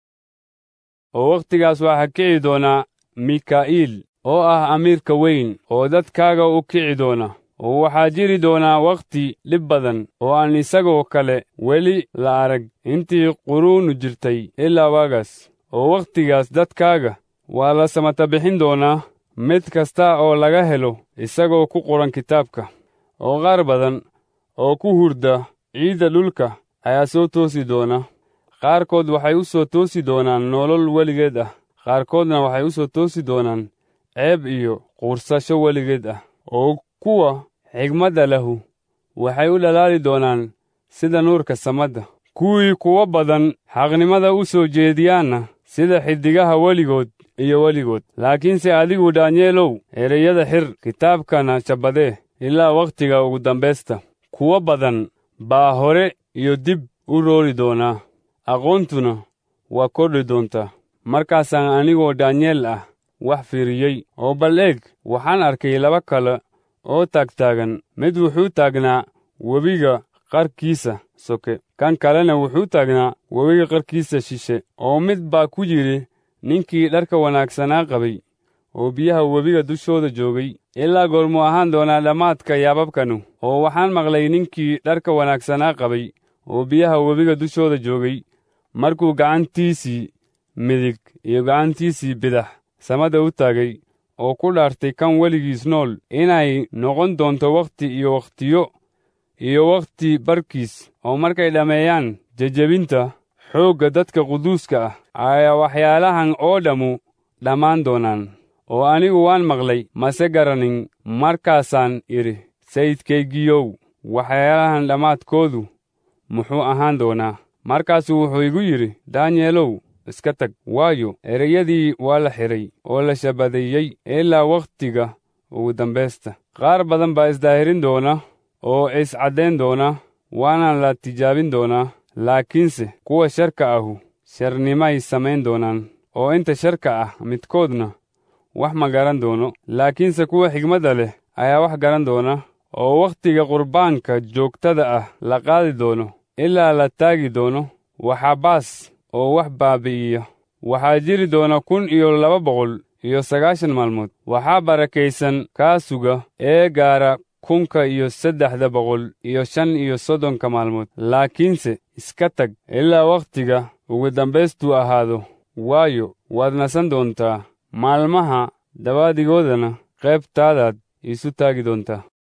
oo wakhtigaas waxaa kici doonaa mikaa'iil oo ah amiirka weyn oo dadkaaga u kici doona oo waxaa jiri doonaa wakhti dhib badan oo aan isagoo kale weli la arag intii quruunu jirtay ilaa waagaas oo wakhtigaas dadkaaga waa la samata bixin doonaa mid kasta oo laga helo isagoo ku qoran kitaabka oo qaar badan oo ku hurda ciidda dhulka ayaa soo toosi doona qaarkood waxay u soo toosi doonaan nolol weligeed ah qaarkoodna waxay u soo toosi doonaan ceeb iyo quursasho weligeed ah oo kuwa xigmadda lahu waxay u dhalaali doonaan sida nuurka samadda kuwii kuwo badan xaqnimada u soo jeediyaanna sida xiddigaha weligood iyo weligood laakiinse adigu daanyeelow ereyada xir kitaabkana shabbadee ilaa wakhtiga ugu dambaysta kuwo badan baa hore iyo dib u roori doonaa aqoontuna waa kordhi doontaa markaasaan anigoo daanyeel ah wax fiiriyey oo bal eeg waxaan arkay laba kale oo taagtaagan mid wuxuu taagnaa webiga qarkiisa soke kan kalena wuxuu taagnaa webiga qarkiisa shishe oo mid baa ku yidhi ninkii dharka wanaagsanaa qabay oo biyaha webiga dushooda joogay ilaa goormuu ahaan doonaa dhammaadka yaababkanu oo waxaan maqlay ninkii dharka wanaagsanaa qabay oo biyaha webiga dushooda joogay markuu gacantiisii midig iyo gacantiisii bidax samada u taagay oo ku dhaartay kan weligiis nool inay noqon doonto wakhti iyo wakhtiyo iyo wakhti barkiis oo markay dhammeeyaan jejebinta xoogga dadka quduuska ah ayaa waxyaalahan oo dhammu dhammaan doonaan oo anigu waan maqlay mase garanin markaasaan idhi sayidkaygiyow waxyaalahan dhammaadkoodu muxuu ahaan doonaa markaasuu wuxuu igu yidhi daanyeelow iska tag waayo ereyadii waa la xidhay oo la shabadeeyey ilaa wakhtiga ugu dambaysta qaar badan baa isdaahirin doona oo iscaddayn doona waana la tijaabin doonaa laakiinse kuwa sharka ahu sharnimay samayn doonaan oo inta sharka ah midkoodna wax ma garan doono laakiinse kuwa xigmadda leh ayaa wax garan doona oo wakhtiga qurbaanka joogtada ah la qaadi doono ilaa la taagi doono waxaa baas oo wax baabi'iya waxaa jiri doona kun iyo laba boqol iyo sagaashan maalmood waxaa barakaysan kaa suga ee gaara kunka iyo saddexda boqol iyo shan iyo soddonka maalmood laakiinse iska tag ilaa wakhtiga ugu dambaystuu ahaado waayo waad nasan doontaa maalmaha dabaadigoodana qaybtaadaad iisu taagi doontaa